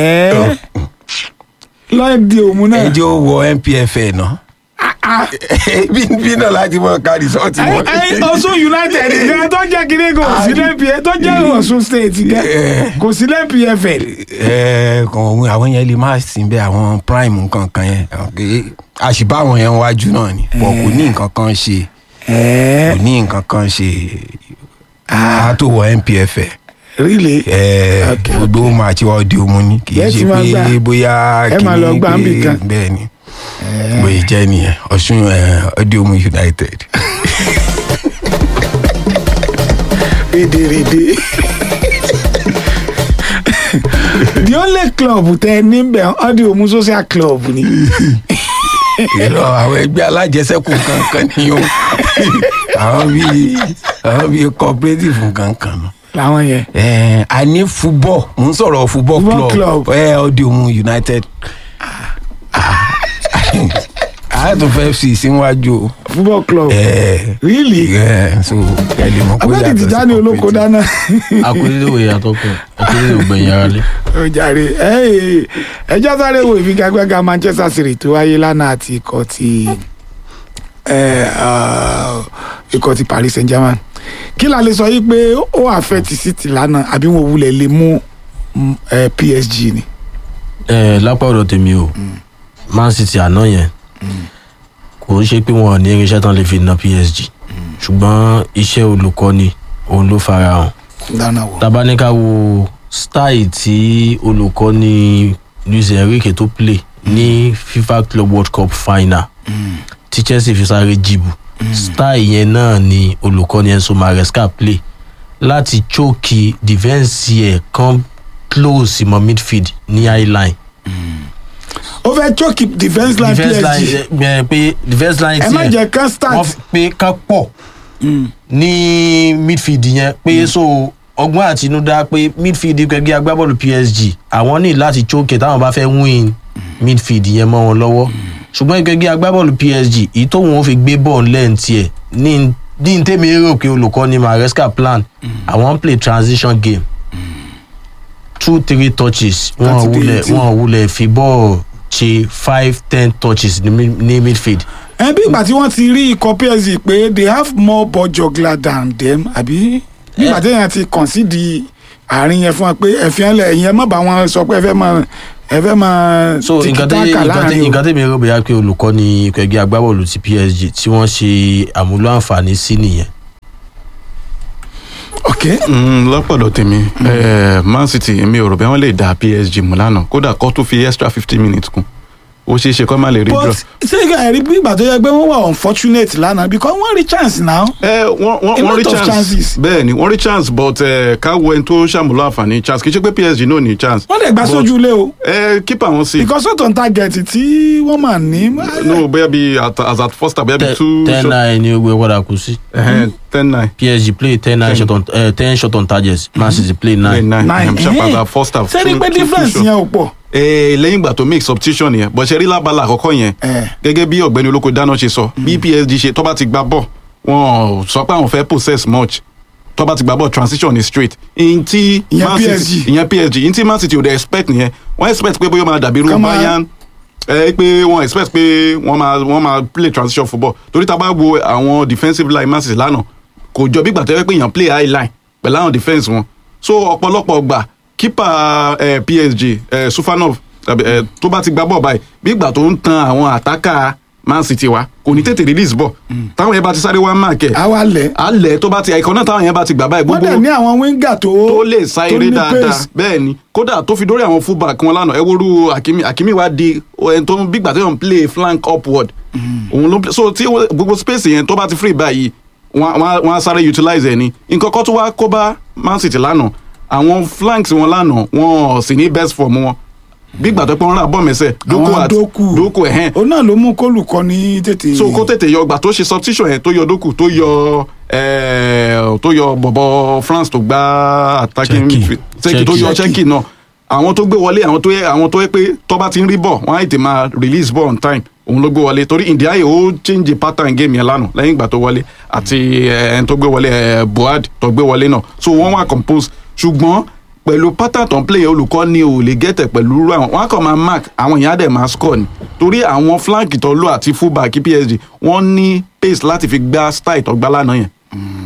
lọ́ọ̀dì òmu náà. ẹ jẹ́ ó wọ npfl náà bí bí náà láti mọ ká rìsọ́ọ̀tì ẹ wọn. ẹ ọsùn united gan tó jẹ́ kiri kò sí lẹ́pìẹ́ tó jẹ́ ọ̀sùn state gan kò sí lẹ́pìẹ́fẹ̀. ẹ kàn òun àwọn yẹn lè má sí bẹ́ẹ̀ àwọn prime nǹkan kan yẹn Okay. àṣìbá àwọn yẹn wájú náà ni pọ̀ kò ní nǹkan kan ṣe kò ní nǹkan kan ṣe a tó wọ npfl. really. ẹ gbogbo máa ti wá di omu ni kì í Bẹ́ẹ̀ ṣe tí máa gbà. pé bóyá Ẹ máa lọ gbà ń bì kan. bẹ́ẹ̀ ni bóyá jẹ́ nìyẹn ọ̀ṣun ọdí omu united. rédèrèdè. the only club tẹ níbẹ̀ ọdí òmu social club ni. ìrọ àwọn ẹgbẹ́ alájẹsẹ́kù kankan ni o àwọn bíi àwọn bíi cooperative kankan nù. làwọn yẹn. ẹ a ní football mo ń sọ̀rọ̀ football Football club ẹ ọdí omu united. a tún fẹ́ fi síwájú o. football club. ẹ really. ẹ so ẹ lè mọ pé abẹ́ẹ̀dì yàtọ̀ sí tìjà ní olóko dáná. akúndé òye àtọkùn akúndé ògbẹ̀yìn ara lé. ó jàre ẹ ẹjọ́ sáré wo ìfigagbága manchester city tó wáyé lánàá àti ikọ̀ ti ẹ, ah, ikọ̀ ti paris saint germain kí la lè sọ yìí pé ó affect city lánàá àbí wọn wulẹ̀ lè mú mm, eh, psg ni. ẹ lápá ọ̀dọ̀ tèmi o man city àná yẹn kò ń ṣe pé wọn ò ní irinṣẹ́ tán lè fi na psg ṣùgbọ́n iṣẹ́ olùkọ́ni òun ló fara hàn dáná wò. tabaníkà wo style tí olùkọ́ni luis enrique tó play ní fifa club world cup final tí chelsea fi sáré jìbù style yẹn náà ni olùkọ́ni enso maresca play láti choke defence ẹ̀ kan close mọ́ midfield ní high line ó fẹ́ choke defence line defence psg line ẹ pé defence line ẹ má jẹ́ kán start. wọ́n pé ká pọ̀ ní midfield yẹn pé so ọgbọ́n àtinúdá pé midfield gẹ́gẹ́ agbábọ́ọ̀lù psg àwọn ní láti choke táwọn bá fẹ́ win midfield yẹn mọ́ wọn lọ́wọ́ ṣùgbọ́n gẹ́gẹ́ agbábọ́ọ̀lù psg èyí tóun ó fi gbé bọ́ọ̀lù lẹ́ǹtì ẹ̀ ní ní tèmi rò pé olùkọ́ni maresca plan àwọn ń play transition game two three touches wọn Láti dé wulẹ̀ eighteen. wọn wulẹ̀ fi bọ́ọ̀lù ṣe five ten touches ní mid- ní midfield ẹ bí ìgbà tí wọ́n ti rí ikọ̀ psg pé they have more ball juggler than them àbí bí ìgbà tí èèyàn ti concede àárín yẹn fún wa pé ẹ̀fín ẹlẹ̀ ẹ̀yìn ẹ má bá wọn sọ pé ẹ fẹ́ máa ẹ fẹ́ máa so nǹkan tí tiki-taka nǹkan tí láàrin o. nǹkan tí mi rò bóyá pé olùkọ́ ni ikọ̀ ẹgbẹ́ agbábọ́ọ̀lù ti psg tí wọ́n ṣe àmúlò àǹfààní sí nìyẹn. Mm, lọ́pọ̀lọ́ tèmi eh, man city mi ò rò bí wọ́n lè dá psg mú lánàá kódà kó tún fi extra fifty minutes kún ó ṣeé ṣe kó má lè rí draw. but ṣé ìgbà ẹ̀rí bí ìgbà tó yẹ pé wọ́n wà unfortunate lánàá because wọ́n rí chance now. ẹ wọ́n a wọ́n lot rí of chance chances. bẹ́ẹ̀ ni wọ́n rí chance but eh, ká wo ẹni tó ṣàmúlò àǹfààní chance kì í ṣe pé psg náà ní chance. wọ́n lè gbà But, sójú ilé o. ẹ kípa wọn sí. because ó tó ń target tí wọ́n máa ní. no bóyá bí at- as at first time bóyá bí two. ten nine ni ogbe padà kù sí. Ẹhẹn, ten nine. psg play ten nine shot on uh, ten shot on targets man city play nine. nine nine sharp as at first half. sẹ́ni Two- pé two- two difference shot. yẹn ò pọ̀. Eh, lẹ́yìn ìgbà tó make substitution yẹn bọ̀ ṣe rí lábala àkọ́kọ́ yẹn gẹ́gẹ́ bí ọ̀gbẹ́ni olóko dáná ṣe sọ bí psg ṣe tó bá ti gba bọ̀ wọn ò sọ pé àwọn fẹ́ possess much tó bá ti gba bọ̀ transition ni straight ìyẹn tí Ìyẹn Man City- PSG. ìyẹn psg ìyẹn tí man city ò dẹ̀ expect nìyẹn wọ́n expect pé bóyá ó máa dàbí irú Kán máa- bayern ẹ pé wọ́n expect pé wọ́n máa wọ́n máa play transition football torí tá a bá wo àwọn defensive line man city lánàá kò jọ bí gbà tó yẹ pé èèyàn play high line pẹ̀lú àwọn defence wọn so ọ̀pọ̀lọpọ̀ gbà kípa eh, psg eh, sufanov tàbí, eh, tó bá ti gbá bọ̀ báyìí bí gbà tó ń tan àwọn àtàkà man city wa kò ní tètè release bọ̀ táwọn yẹn bá ti sáré wá mark ẹ̀ àwa lẹ̀ alẹ̀ tó bá ti àìkọ́ náà táwọn yẹn bá ti gbà báyìí wọ́n gbogbo dẹ̀ ní àwọn winger tó tó lè sá tó eré ní dáadáa pace. bẹ́ẹ̀ ni kódà tó fi dórí àwọn fullback wọn lánàá ẹ woru akimi akimi wa di ẹni tó ń bí gbà tó ń play flank upward òun ló ń play so tí wọ́n- gbogbo space yẹn tó bá ti free báyìí wọ́n á- wọ́n á sáré utilize ẹ̀ ni nǹkan kan tó wá kó bá man city lánàá àwọn flanks wọn lánàá wọn ò sì ní best form wọn bí gbà tó pé wọ́n rà bọ́ mẹ́sẹ̀ dókò Àwọn àti Doku. dókò ẹ̀hẹ́n òun náà ló mú kólùkọ́ ní tètè. so kó tètè yọ gbà tó ṣe substitution yẹn tó yọ dókù tó yọ eh, tó yọ bọ̀bọ̀ france tó gbá attacking Chelsea. midfield Chelsea tó yọ Chelsea. chelsea náà àwọn tó gbé wọlé àwọn tó yẹ àwọn tó yẹ pé tó bá ti ń rí bọ̀ wọ́n á tètè máa release ball on time òun ló gbé wọlé torí indiaye ó change the pattern game yẹn lánàá lẹ́yìn ìgbà tó wọlé àti eh, ẹni tó gbé wọlé eh, buhari tó gbé wọlé náà so wọ́n wá compose ṣùgbọ́n pẹ̀lú pattern tó ń play olùkọ́ ni ò lè gẹ́tẹ̀ pẹ̀lú irú àwọn wọn á kàn máa mark àwọn èèyàn á dẹ̀ máa score ni torí àwọn flank tó lò àti fullback psg wọ́n ní pace láti fi gbá style tó gbá lánàá yẹn.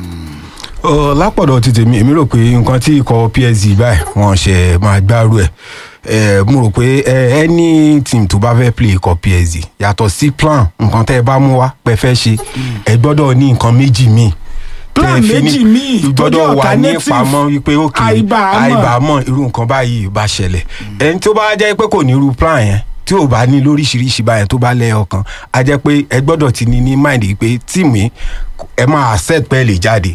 Ọ, lápọ̀dọ̀ ti tèmi èmi rò pé nǹkan tí ikọ̀ psg báyìí wọ́n ṣe máa gbárù ẹ̀ ẹ̀ mo rò pé ẹ any team tó bá fẹ́ play ikọ̀ psg yàtọ̀ sí plan nǹkan tẹ́ ẹ bá mú wá pẹ́ fẹ́ ṣe ẹ gbọ́dọ̀ ní nǹkan méjì míì Plan tẹ́ ẹ fi ní- méjì míì tó gbọ́dọ̀ jẹ́ wà ní alternative. ìpamọ́ wípé òkè Àìbàámọ̀. àìbàámọ̀ irú nǹkan báyìí bá ṣẹlẹ̀ ẹni tó bá jẹ́ pé kò ní irú plan yẹn tí ò bá ní lóríṣiríṣi báyẹn tó bá lẹ́yọ̀ kan á jẹ́ pé ẹ gbọ́dọ̀ ti ní ní mind yìí pé tíìmù yìí ẹ máa accept pé ẹ lè jáde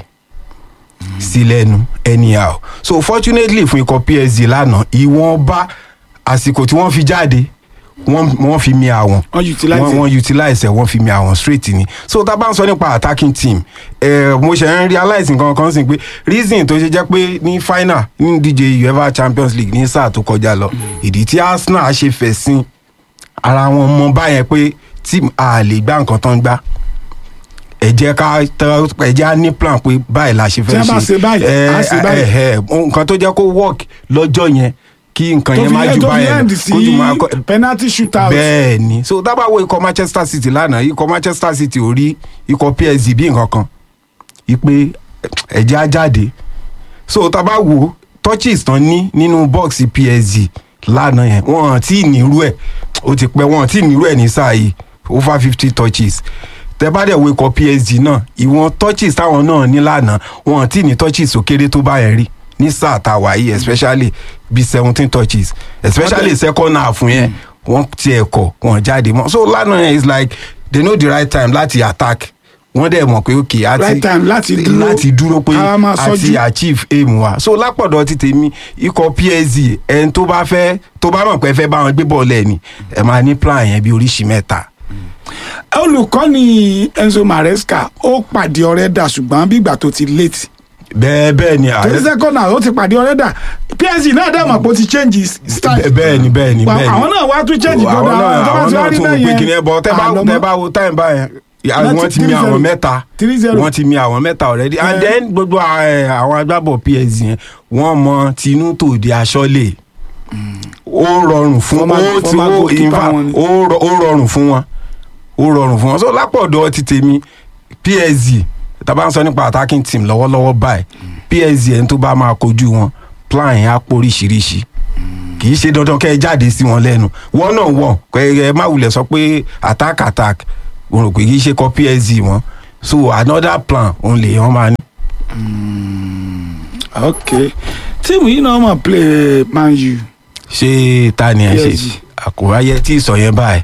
sí lẹ́nu anyhow so fortunately fún ikọ̀ psg lánàá ìwọ̀nba àsìkò tí wọ́n fi jáde wọ́n wọ́n fi mi àwọn Wọ́n utilize wọ́n ẹ̀. wọ́n utilize ẹ̀ wọ́n fi mi àwọn straight ni so tá a bá ń sọ nípa attacking team eh, mo ṣe ń realize nǹkan kan sí pé reason tó ṣe jẹ́ pé ní final ní díje uefa champions league ní sáà tó kọjá lọ ìdí tí arsenal ṣe fẹ̀ sí ara wọn mọ báyẹn pé team a lè gbá nǹkan tán gbá ẹ jẹ́ ká tẹ- ẹ jẹ́ á ní plan pé báyìí la ṣe fẹ́ Tí a bá ṣe báyìí, Eh, á ṣe báyìí. eh, eh, nǹkan tó jẹ́ kó work lọ́jọ́ yẹn kí nǹkan tó yẹn fi má yẹ ju tó fi báyẹn end lọ sí kó ju máa kọ penalty shootout. bẹ́ẹ̀ ni so dábàá wo ikọ̀ manchester city lánàá ikọ̀ manchester city ò rí ikọ̀ psg bí nǹkan kan ipe ẹ̀jẹ̀ á jáde so tábà wo touches tán ní nínú bọ́ọ̀sì psg lánàá yẹn wọ́n tí ì nírú ẹ̀ ó ti pẹ́ wọ́n tí ì nírú ẹ̀ ní sáà yìí over fifty touches tẹ́bàdẹ̀ wo ikọ̀ psg náà ìwọ̀n touches táwọn náà ní lánàá wọ́n tí ì ní touches tó kéré tó bá yẹn rí ní sáà tá a wà yìí especially bí seventeen touches especially second half yẹn wọ́n tiẹ̀ kọ̀ wọ́n jáde mọ́ so lánàá yẹn is like they know the right time láti attack wọ́n dẹ̀ mọ̀ pé ok àti Right time láti dúró. láti dúró pé Ká máa àti sọ́jú. achieve aim wa so lápọ̀dọ̀ ti tèmi ikọ̀ psg ẹni tó bá fẹ́ tó bá mọ̀ pé ẹ fẹ́ bá wọn gbé bọ́ọ̀lù ẹ̀ ni ẹ máa ní plan yẹn bí oríṣi mẹ́ta. olùkọ́ni enzo maresca ó pàdé ọ̀rẹ́ dà ṣùgbọ́n bí ìgbà tó ti late. bẹ́ẹ̀ bẹ́ẹ̀ ni torí second half ó ti pàdé ọ̀rẹ́ dà psg náà dẹ̀ mọ̀ pé ó ti change his style. bẹ́ẹ̀ ni bẹ́ẹ̀ ni Wa- bẹ́ẹ̀ ni àwọn náà wá tún change àwọn gbọ́dọ̀ náà àwọn tó bá àwọn ti wá náà rí tún bẹ́ẹ̀ pé yẹn. kí ni ẹ bọ tẹ bá àlọ́ tẹ mọ́. bá wo time báyẹn Láti wọ́n ti mi 3-0. àwọn mẹ́ta 3-0. wọ́n ti mi àwọn mẹ́ta already and then gbogbo eh, àwọn agbábọ̀ psg yẹn wọ́n mọ tinú tòde aṣọ́lé ó rọrùn fún Former- ó ti former ó goalkeeper in fact, wọn ni. ó rọ- ó rọrùn fún wọn ó rọrùn fún wọn so lápọ̀dọ̀ ti tèmi psg tàbá ń sọ nípa attacking team lọ́wọ́lọ́wọ́ báyìí psg ẹni tó bá máa kojú wọn plan yẹn á pọ̀ oríṣiríṣi kì í ṣe dandan kẹ́ ẹ jáde sí wọn lẹ́nu wọ́n náà wọ̀ kẹ́ ẹ má wulẹ̀ sọ pé attack attack mo rò pé kì í ṣe kọ́ psg wọn so another plan òun lè yàn máa ní. ok tíìmù yìí náà mọ̀ play man u. ṣé ta ni ẹ ṣe PSG. àkùráyé tí ìsọ yẹn báyìí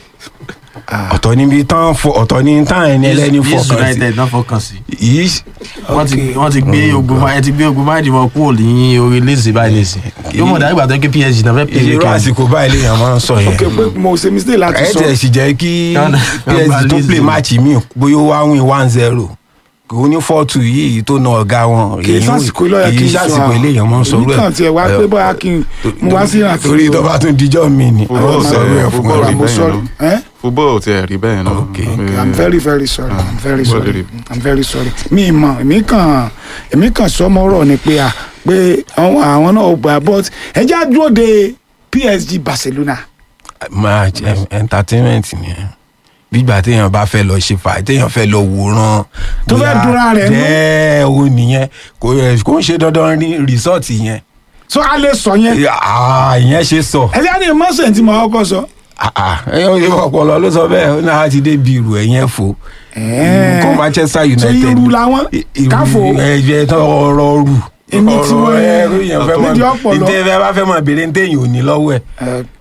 ọ̀tọ̀ níbi tán fọ ọ̀tọ̀ ní tán ẹni ẹlẹ́ni Yes, fọkàn sí united náà fọkàn sí. yìí wọ́n ti wọ́n ti gbé ogun máa ẹ ti gbé ogun máa dìbò kúrò ní orí lézè báyìí lézè yóò mọ̀ dájú ìgbà tó ń ké psg náà fẹ́ pè irú àsìkò báyìí lèèyàn máa ń sọ yẹn ok pé mo ṣe mistake láti ẹ sọ. tẹ̀ sì jẹ́ kí psg tó Lazy. play match mi bóyá ó wá win one zero kò ní four two yìí tó na ọ̀gá wọn kì í sásìkò lọ́yà kí kì n í sọ sásìkò eléyàn máa ń sọ èmi kàn tiẹ̀ wá pé bóyá kí n mo wá sí ìrìnàjò. torí tó bá tún dijọ́ mi ni football àwọn sọ̀rọ̀ ẹ̀ fún football wa. rí mo bẹ́ẹ̀ sorry. náà Eh? football ò tiẹ̀ rí bẹ́ẹ̀ náà. i'm very very sorry i'm very Football sorry rí. i'm very sorry mi mọ èmi kàn èmi kàn sọmọrọ ni pé à pé àwọn àwọn náà gbà but ẹ já dúró de psg barcelona. match em, entertainment ni gbígbà téèyàn bá fẹ́ lọ ṣe fà téèyàn fẹ́ lọ wòran. Tó fẹ́ bóyá dúnra rẹ̀ nú. jẹ́ o nìyẹn kò ẹ̀ kò ń ṣe dandan ní resort yẹn. so a lè sọ yẹn. ìyẹn ṣe sọ. ẹ já ní mọ́sẹ̀ tí mo kọ́kọ́ sọ. ẹyọ ìwọ ọpọlọ ló sọ bẹẹ ó náà ti dé bí irú ẹyẹn fò kó manchester united so irú làwọn káfò ẹyẹ tó ọrọ rù Èmi tí mo- ẹrú yẹn fẹ mọ nídìí ọpọlọ. ìdẹ fẹ bá fẹ mọ béèrè ní téèyàn ò ní lọwọ ẹ.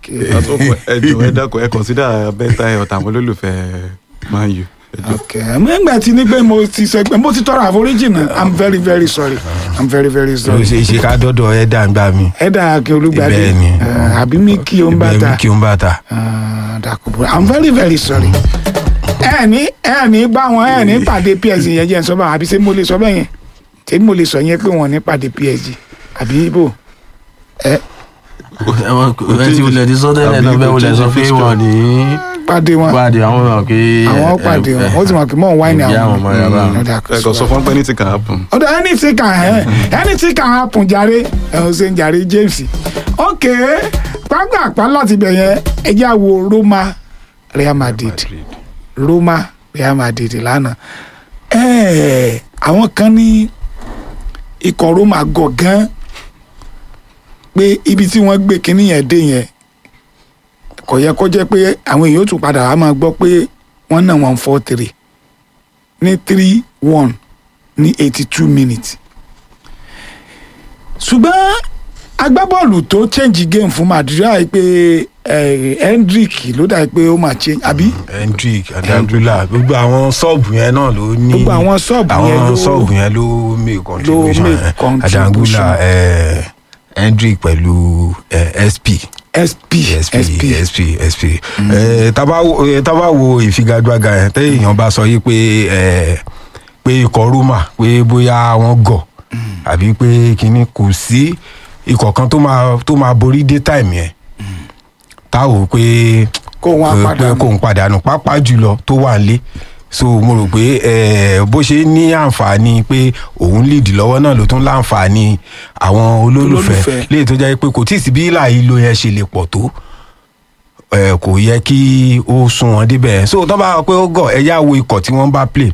ẹ jọ ẹ dákun ẹ consider bẹ́tà ẹ ọ̀tà àwọn olólùfẹ́ man u. nígbà tí ní pé mo ti sọ pé mo ti tọrọ àforíjì náà i'm very very sorry i'm very very ó sorry. ṣe é ṣe ká dọdọ ẹ dà ń gbà mí. ẹ dà kí olúgbàdé Bẹ́ẹ̀ ni. Eh, àbí mi kí o ń bá bẹẹ ta mi kí n bá ta. dàkúbọ i'm very very sorry. ẹ ní ẹ ní bá wọn ẹ ní pàdé psg yẹn jẹ́ ń sọ báwọn àbí ṣé mo lè sọ bẹ́ẹ̀ yẹn ṣé mo lè sọ yẹn pé wọn ní pàdé psg àbí ibo ẹ ẹ ti wulẹ̀ ti sọ tẹ́lẹ̀ náà bẹ́ẹ̀ wulẹ̀ sọ pé wọ́n ní pàdé wọn pàdé àwọn ọmọ pé àwọn pàdé wọn ó ti mọ̀ pé mọ̀ ń wáìnì ìyá àwọn àwọn ọmọ yàrá Mm, ọ̀dà kò ẹ kò sọ fún pé anything can happen. ọ̀dọ̀ anything can happen anything can happen jàre ẹ̀hún ṣe ń jàre james ok pápápá láti bẹ̀ yẹn ẹ jẹ́ àwo roma real madrid roma real madrid lánàá ẹ̀ẹ́ àwọn kan ní ikọ̀ roma gọ̀ gan pé ibi tí wọ́n gbé kinní yẹn dé yẹn kò yẹ kó jẹ́ pé àwọn èèyàn ó tún padà wá máa gbọ́ pé wọ́n náà wọ́n four three ní three one ní eighty two minutes ṣùgbọ́n agbábọ́ọ̀lù tó change game fún madrid àì pé eh, hendrick ló dà pé ó máa change àbí. hendrick adangula gbogbo àwọn sọ́ọ̀bù yẹn náà ló ní Gbogbo àwọn sọ́ọ̀bù yẹn àwọn ló- sọ́ọ̀bù yẹn ló make contribution make eh, contribution. adangula eh, hendrick pẹ̀lú eh, sp sp sp sp sp Eh, tá bá wo- eh, tá bá wo ìfigagbága yẹn téèyàn bá sọ yìí pé eh, pé ikọ̀ roma pé bóyá wọ́n gọ̀ àbí pé kínní kò sí ikọ̀ kan tó máa tó máa borí dé time yẹn tá ò pé kó wọn pé padà kò ń padànù pápá jùlọ tó wà nílé so mo rò pé eh, bó ṣe ní àǹfààní pé òun lead lọ́wọ́ náà ló tún láǹfààní àwọn olólùfẹ́ Olólùfẹ́. léyìí tó jẹ́ pé kò tí ì sí bí ìlà ìlò yẹn ṣe lè pọ̀ tó eh, kò yẹ kí ó sún wọn débẹ̀ so tó bá wà pé ó gọ̀ ẹ yá wo ikọ̀ tí wọ́n bá play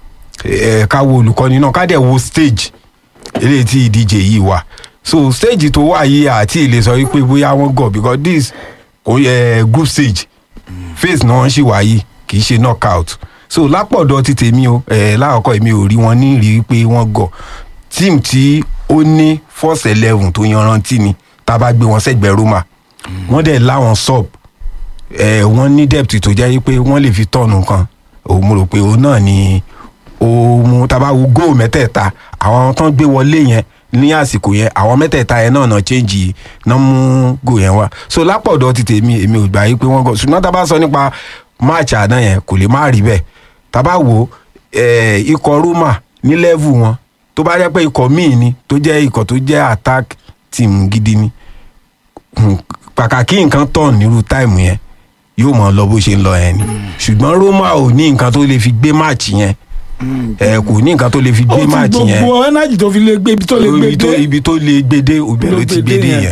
eh, ká wo olùkọ́ni náà ká dẹ̀ wo stage eléyìí tí ìdíje yìí wà so stage tó wà yìí àti ìlè sọ wípé bóyá wọ́n gọ̀ because this kò yẹ group stage phase náà ṣì wà yìí kì í ṣe knockout so lápọ̀dọ̀ ti tèmi o eh, láàkọ́ èmi ò rí wọn ní rí pé wọ́n gọ̀ team tí ó ní first eleven tó yanrantí ni tá a bá gbé wọn sẹ́gbẹ̀ẹ́ roma wọ́n dẹ̀ láwọn sub eh, wọ́n ní depth tó jẹ́ pé wọ́n lè fi tọ̀nù kan òun mo rò pé òun náà ni òun tá a bá wo góò mẹ́tẹ̀ẹ̀ta àwọn tán gbé wọlé yẹn ní àsìkò yẹn àwọn mẹ́tẹ̀ẹ̀ta yẹn náà náà change náà mú góò yẹn wá so lápọ̀dọ̀ ti tèmi èmi ò gbà yí pé wọ́n gọ̀ ṣùgbọ́n tá a bá sọ nípa match àná yẹn kò lè má rí bẹ́ẹ̀ tá a bá wo eh, ikọ̀ roma ní level wọn tó bá jẹ́ pé ikọ̀ míì ni tó jẹ́ ikọ̀ tó jẹ́ attack team gidi ni hmm, pàkàkí nǹkan tọ̀ nírú táìmù yẹn yóò mọ̀ lọ bó ṣe ń lọ yẹn ni ṣùgbọ́n roma ò ní nǹkan tó lè fi gbé match yẹn ẹ kò ní nǹkan tó lè fi ó gbé ti match yẹn gbogbo energy tó fi lè gbé ibi tó lè gbé ibi tó dé ibi tó lè gbé dé òbẹ̀ ló ti gbé dé yẹn.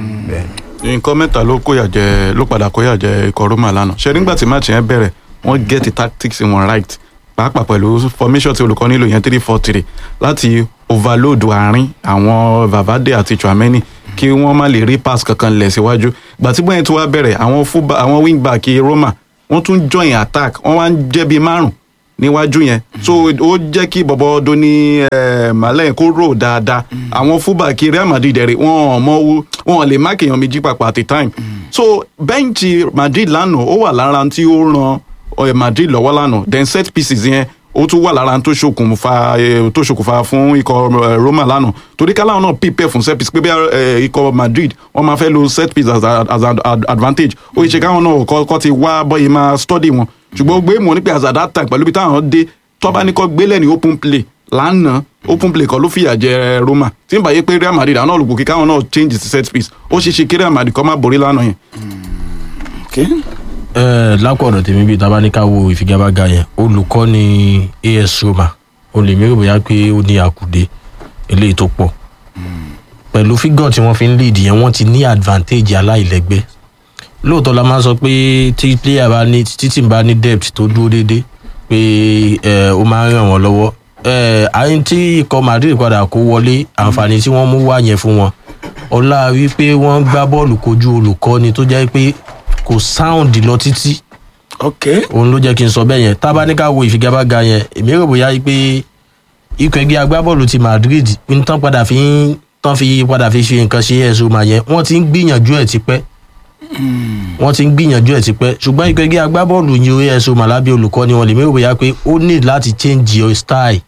nǹkan mẹ́ta ló kóyà jẹ ló padà kóyà jẹ ikọ̀ roma lánàá ṣe nígbà tí match yẹn bẹ̀rẹ̀ wọ́n get the tactics wọn right pàápàá pẹ̀lú formation tí olùkọ́ nílò yẹn three four three láti overload àárín àwọn vavade àti chouameni kí wọ́n má lè rí pass kankan lẹ̀ síwájú gbà tí bóyá tí wàá bẹ̀rẹ̀ àwọn fullback àwọn wingback roma wọ́n tún join attack wọ́n wá ń jẹ́ bíi márùn níwájú yẹn so ó jẹ́ kí bọ̀bọ̀ doni malẹ̀ kó rò dáadáa àwọn fullback real madrid rẹ̀ wọ́n mọ owó wọ́n lè má kéèyàn méjì papọ̀ at a time so bẹ́ǹchì madrid lánàá ó wà lára tí ó ran eh, madrid lọ́wọ́ lánàá then set pieces yẹn ó tún wà lára tó ṣokùnfà eh, tó ṣokùnfà fún ikọ̀ eh, roma lánàá torí káláwọn náà prepare fún set piece pé bí eh, ikọ̀ madrid wọ́n máa fẹ́ lo set piece as, a- as an ad- advantage ó yẹ ṣe káwọn náà kọ́ kọ́ ti wá bọ́yì máa study wọn ṣùgbọ́n gbé mọ̀ ní pé as at that time pẹ̀lú bí táwọn dé tọ́ba ní kọ́ gbélẹ̀ ní open play lánàá open play kọ́ ló fìyà jẹ roma tí n bá yé pé real madrid àwọn olùkọ́ kí káwọn náà change the set piece ó ṣe ṣe kí real madrid kọ́ máa borí lánàá yẹn. ẹ lápọ̀dọ̀ tèmi bíi tabaníkà wo ìfigagbága yẹn olùkọ́ ni as roma o lè mérò bóyá pé ó ní àkùdé eléyìí tó pọ̀ pẹ̀lú fígọ̀ tí wọ́n fi ń lead yẹn wọ́n ti ní advantage aláìlẹ́gbẹ́ lóòótọ́ la máa ń sọ pé tí player bá ní títí bá ní depth tó dúró déédéé pé ẹ ó máa ń ràn wọ́n lọ́wọ́ ẹ àyìn tí ikọ̀ madrid padà kó wọlé àǹfààní tí wọ́n mú wá yẹn fún wọn ọlá wípé wọ́n gbá bọ́ọ̀lù kojú olùkọ́ni tó jẹ́ pé kò sound lọ títí. ok. òun ló jẹ́ kí n sọ bẹ́ẹ̀ yẹn tábánikà wo ìfigagbága yẹn èmi rò bóyá pé ikọ̀ ẹgbẹ́ agbábọ́ọ̀lù ti madrid ń tán padà fi ń tán fi padà fi ṣe nǹkan ṣe ẹ̀sùn mà yẹn wọ́n ti ń gbìyànjú ẹ̀ tipẹ́ wọ́n ti ń gbìyànjú ẹ̀ tipẹ́ ṣùgbọ́n ikọ̀ ẹgbẹ́ agbábọ́ọ̀lù yìí ó ẹ̀sùn mà lábẹ́ olùkọ́ ni wọ́n lè mérò bóyá pé ó need láti change your style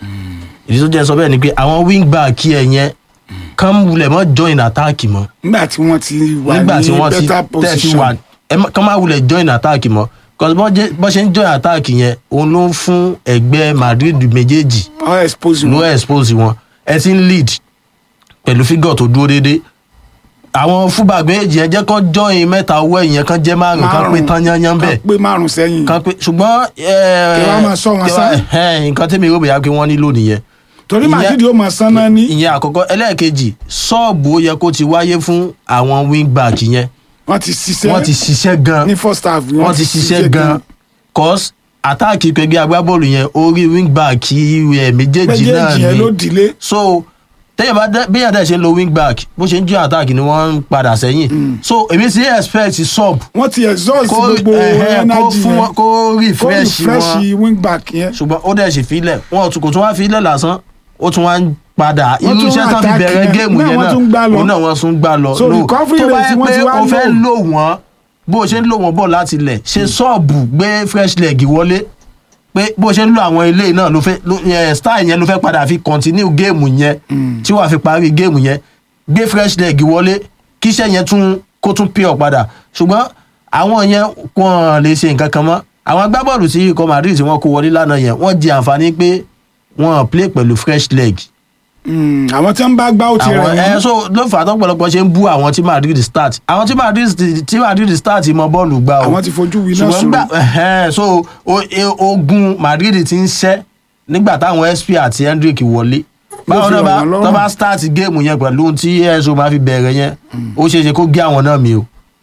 ìdí tó jẹ́ sọ bẹ́ẹ̀ ni pé àwọn wingback ẹ̀ yẹn kán wulẹ̀ mọ́ join attack mọ́ nígbà tí wọ́n ti wà nígbà tí ní wọ́n ti better tẹ̀ ti position. wà ẹ má- kán máa wulẹ̀ join attack mọ́ cause bọ́n jẹ́- bọ́n ṣe ń join attack yẹn òun ló ń fún ẹgbẹ́ madrid méjèèjì ọ expose ló expose wọn ẹ ti ń lead pẹ̀lú fígọ̀ tó dúró déédé àwọn fúbà méjèèjì yẹn jẹ́ kán join mẹ́ta owó ẹ̀yìn kán jẹ́ márùn kán pé tán yányán bẹ́ẹ̀ pé márùn sẹ́yìn. kán pé ṣùgbọ́n Kí wọ́n máa sọ wọn sá. nǹkan tẹ́mi rò bóyá pé wọ́n nílò nìyẹn torí Ìyẹn- madrid ó máa san náà ní. ìyẹn àkọ́kọ́ ẹlẹ́ẹ̀kejì sọ́ọ̀bù ó yẹ kó ti wáyé fún àwọn wingback yẹn wọ́n ti ṣiṣẹ́ wọ́n ti ṣiṣẹ́ gan ní first half wọ́n ti ṣiṣẹ́ gan cause àtáàkì pẹ̀gbẹ́ agbábọ́ọ̀lù yẹn orí wingback ẹ̀ méjèèjì náà méjèèjì yẹn ló ni dìlé. so téèyàn bá dé bí yàtọ̀ ṣe ń lo wingback bó ṣe ń jẹ́ àtáàkì ni wọ́n ń padà sẹ́yìn so èmi sì expect sub wọ́n ti exhaust Kó- gbogbo ẹ̀hẹ́, kó energy fún yẹn wọn- kó refresh kó refresh wọn. wingback yẹn. ṣùgbọ́n ó dẹ̀ sì filẹ̀ wọn ò tún kò tún wá filẹ̀ lásán ó tún wá ń padà Wọ́n irú tún iṣẹ́ tán fi attack bẹ̀rẹ̀ yẹn. géèmù Náà yẹn wọ́n náà tún gbá lọ. òun náà wọ́n tún gbá lọ So No, recovery tó bá rate yẹ wọ́n pé ti wá o fẹ́ low. lò wọ́n bó o ṣe ń lò wọ́n bọ̀ láti lẹ̀ ṣe sọ́ọ̀bù gbé fresh leg wọlé pé bó o ṣe ń lo àwọn ilé náà ló fẹ́ ló- yẹn, style yẹn ló fẹ́ padà fi continue géèmù yẹn tí wàá fi parí géèmù yẹn gbé fresh leg wọlé kíṣẹ́ yẹn tún kó tún pure padà ṣùgbọ́n àwọn yẹn wọn lè ṣe nǹkan kan mọ́ àwọn agbábọ́ọ̀lù tí ikọ̀ madrid tí wọ́n kó wọlé lánàá yẹn wọ́n di àǹfààní pé wọ́n play pẹ̀lú fresh leg Mm, àwọn tí wọ́n bá gbá ó ti àwọn rẹ̀ ẹ wọ́n. so ló fà á tọ́pọ̀lọpọ̀ ṣe ń bú àwọn tí madrid start àwọn tí madrid tí madrid start mọ bọ́ọ̀lù gbá o àwọn ti fojú winá ṣùgbọ́n sùn. gbà ẹ̀hẹ́n, so o- e- ogun madrid ti ń ṣẹ́ nígbà táwọn sp àti hendrick wọlé báwọn fi náà bá rọ̀ wọ́n lọ́rùn. tó bá start géèmù yẹn pẹ̀lú ohun tí ẹ̀sùn máa fi bẹ̀rẹ̀ yẹn ó ṣeé ṣe kó gé àwọn náà mi o.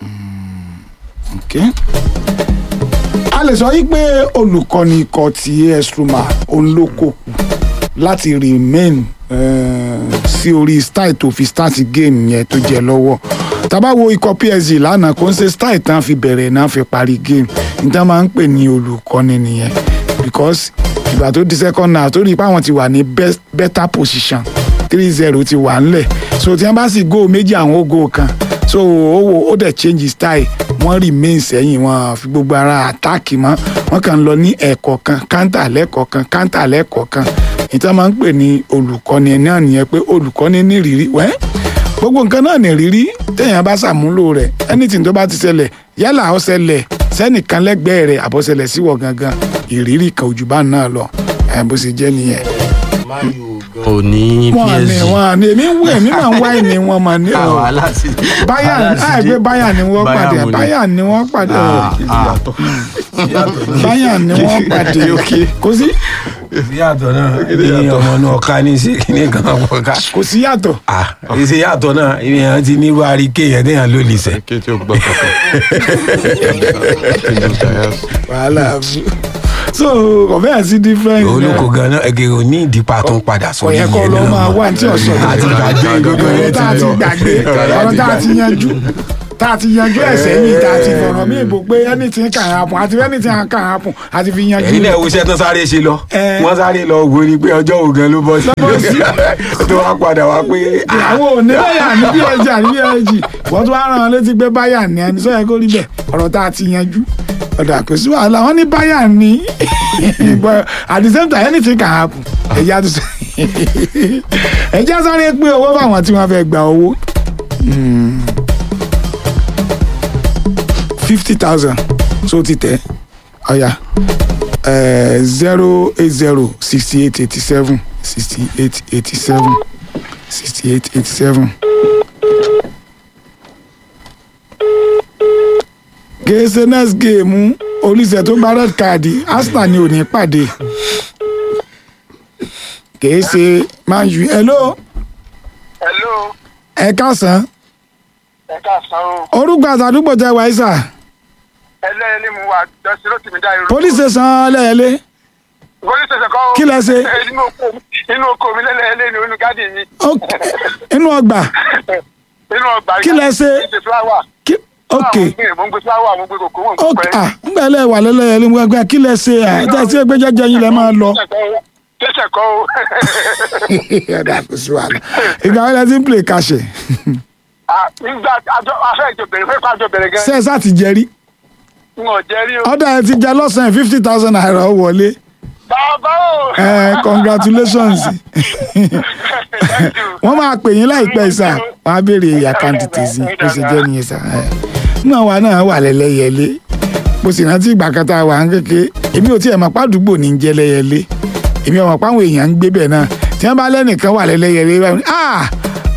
Okay. a lè sọ yìí pé olùkọ́ni ikọ̀ ti as roma òun ló kó kù láti remain eh, sí orí style tó fi start game yẹn tó jẹ lọ́wọ́ tábà wo ikọ̀ psg lánàá kò ń ṣe style tán fi bẹ̀rẹ̀ náà fi parí game níta máa ń pè ní olùkọ́ni nìyẹn because ìgbà tó di second half tó rí i pé àwọn ti wà ní best, better position three zero ti wà ńlẹ̀ so tí wọ́n bá sì góò méjì àwọn ó góò kan so ó wò ó dẹ̀ change style wọ́n remain sẹ́yìn wọn fi gbogbo ara attack mọ́ wọ́n kàn ń lọ ní ẹ̀kọ́ kan counter lẹ́kọ̀ọ́ kan counter lẹ́kọ̀ọ́ kan ìta máa ń pè ní olùkọ́ni náà nìyẹn pé olùkọ́ni ní ìrírí wẹ́ gbogbo nǹkan náà ní ìrírí téèyàn bá ṣàmúlò rẹ̀ anything tó bá ti ṣẹlẹ̀ yálà ó ṣẹlẹ̀ sẹ́nìkan lẹ́gbẹ̀ẹ́ rẹ̀ àbọ̀ṣẹlẹ̀ síwọ̀ gangan ìrírí kan òjò bá náà lọ ẹ̀ bó ṣe jẹ́ nìyẹn ò ní wọn ní psg wọn ní èmi ń wú èmi máa ń wá ìní wọn mà ní ọ báyà àìpé báyà ni wọn pàdé báyà ni wọn pàdé báyà ni wọn pàdé kò sí ìyàtọ̀ náà ní ọmọ náà ká ní sí kíní kan pọ̀ ká. kò sí yàtọ̀. ìṣe yàtọ̀ náà ìyẹn ti ní wá rí kéèyàn téèyàn ló lè sẹ́. kéèyàn gbọ́ wàhálà so kò bẹ́ẹ̀ sí different. olùkọ́ ganan ẹgẹ ò ní ìdípa tó ń padà kò sórí yẹ kó yẹn lọ náà máa mọ́. wá ní tí ọ̀sán àti gbàgbé gbogbo ọ̀rọ̀ yẹn tá a ti ti lọ gbàgbé ọ̀rọ̀ tá a ti yanjú tá a ti yanjú ẹ̀sẹ̀ yìí tá a ti fọ̀rọ̀ mí ìbò pé anything can happen àti anything can happen àti fi yanjú ẹ̀yin náà wo iṣẹ́ tán sáré ṣe lọ wọ́n sáré lọ wo ni pé ọjọ́ ògan ló bọ́ sí tó wá padà wá pé àwọn ò ní báyà ní bsg àní bsg wọ́n tún wá rán wọn létí pé báyà ní ẹni sọ́yẹ́ kó rí bẹ́ẹ̀ ọ̀rọ̀ tá a ti yanjú ọ̀dà kò sí wàhálà wọ́n ní báyà ní but at the same time anything can happen ẹ̀yà tó sọ ẹ̀jẹ̀ sáré pé owó fáwọn tí wọ́n fẹ́ gba owó fifty thousand so ti tẹ̀ ọ̀yà zero eight zero sixty eight eighty seven sixty eight eighty seven sixty eight eighty seven. gèsè next game olùsẹ̀ tó gba red card arsenal ni ò ní pàdé gèsè man u hello hello ẹ káàsán ẹ káàsán o orúkọ àtàdúgbò tẹ wáyé sà ẹlẹ́yẹlé mu wa dọ́sí ló ti mi dá irú. police station lẹ́yẹlé police station kọ́ Kí lẹ ṣe? inú oko inú oko mi lẹ́lẹ́yẹlé ni inú gádì mi. inú ọgbà inú ọgbà Kí lẹ ṣe? mo ń gbé fúláwà. ok mo ń gbé fúláwà mo ń gbé kòkó mo ń ok gbé ah ngbà lẹ wà lẹ́lẹ́yẹlé mo gbà kí lẹ ṣe à ẹ tẹ́ ẹ gbé jẹ́jẹ́ yín lẹ máa lọ. tẹsẹ̀ kọ́ o. ẹ̀dá kò sí wàhálà ìgbà wọlé ti ń play kàṣẹ Ah, nígbà àjọ afẹ́ ìjọ bẹ̀rẹ̀ fẹ́ pàjọ bẹ̀rẹ̀ gan. ṣe é sá ti jẹ́rí n ò jẹ́ rí o. ọ̀dà ẹ ti jẹ lọ́sàn-án fifty thousand naira ó wọlé bàbá o. ẹ congratulations wọ́n máa pè yín láìpẹ́ sà wọ́n á béèrè àkáǹtì tèzí bó ṣe jẹ́ nìyẹn sà ẹ náà wà náà wà lẹ́lẹ́yẹlé mo sì rántí ìgbà kan tá a wà ń kéke èmi ò tiẹ̀ mọ̀ pàdúgbò ní jẹ́ lẹ́yẹlé èmi ò mọ̀ páwọn èèyàn ń gbé bẹ̀ náà tí wọ́n bá lẹ́nìkan wà lẹ́lẹ́yẹlé báyìí ah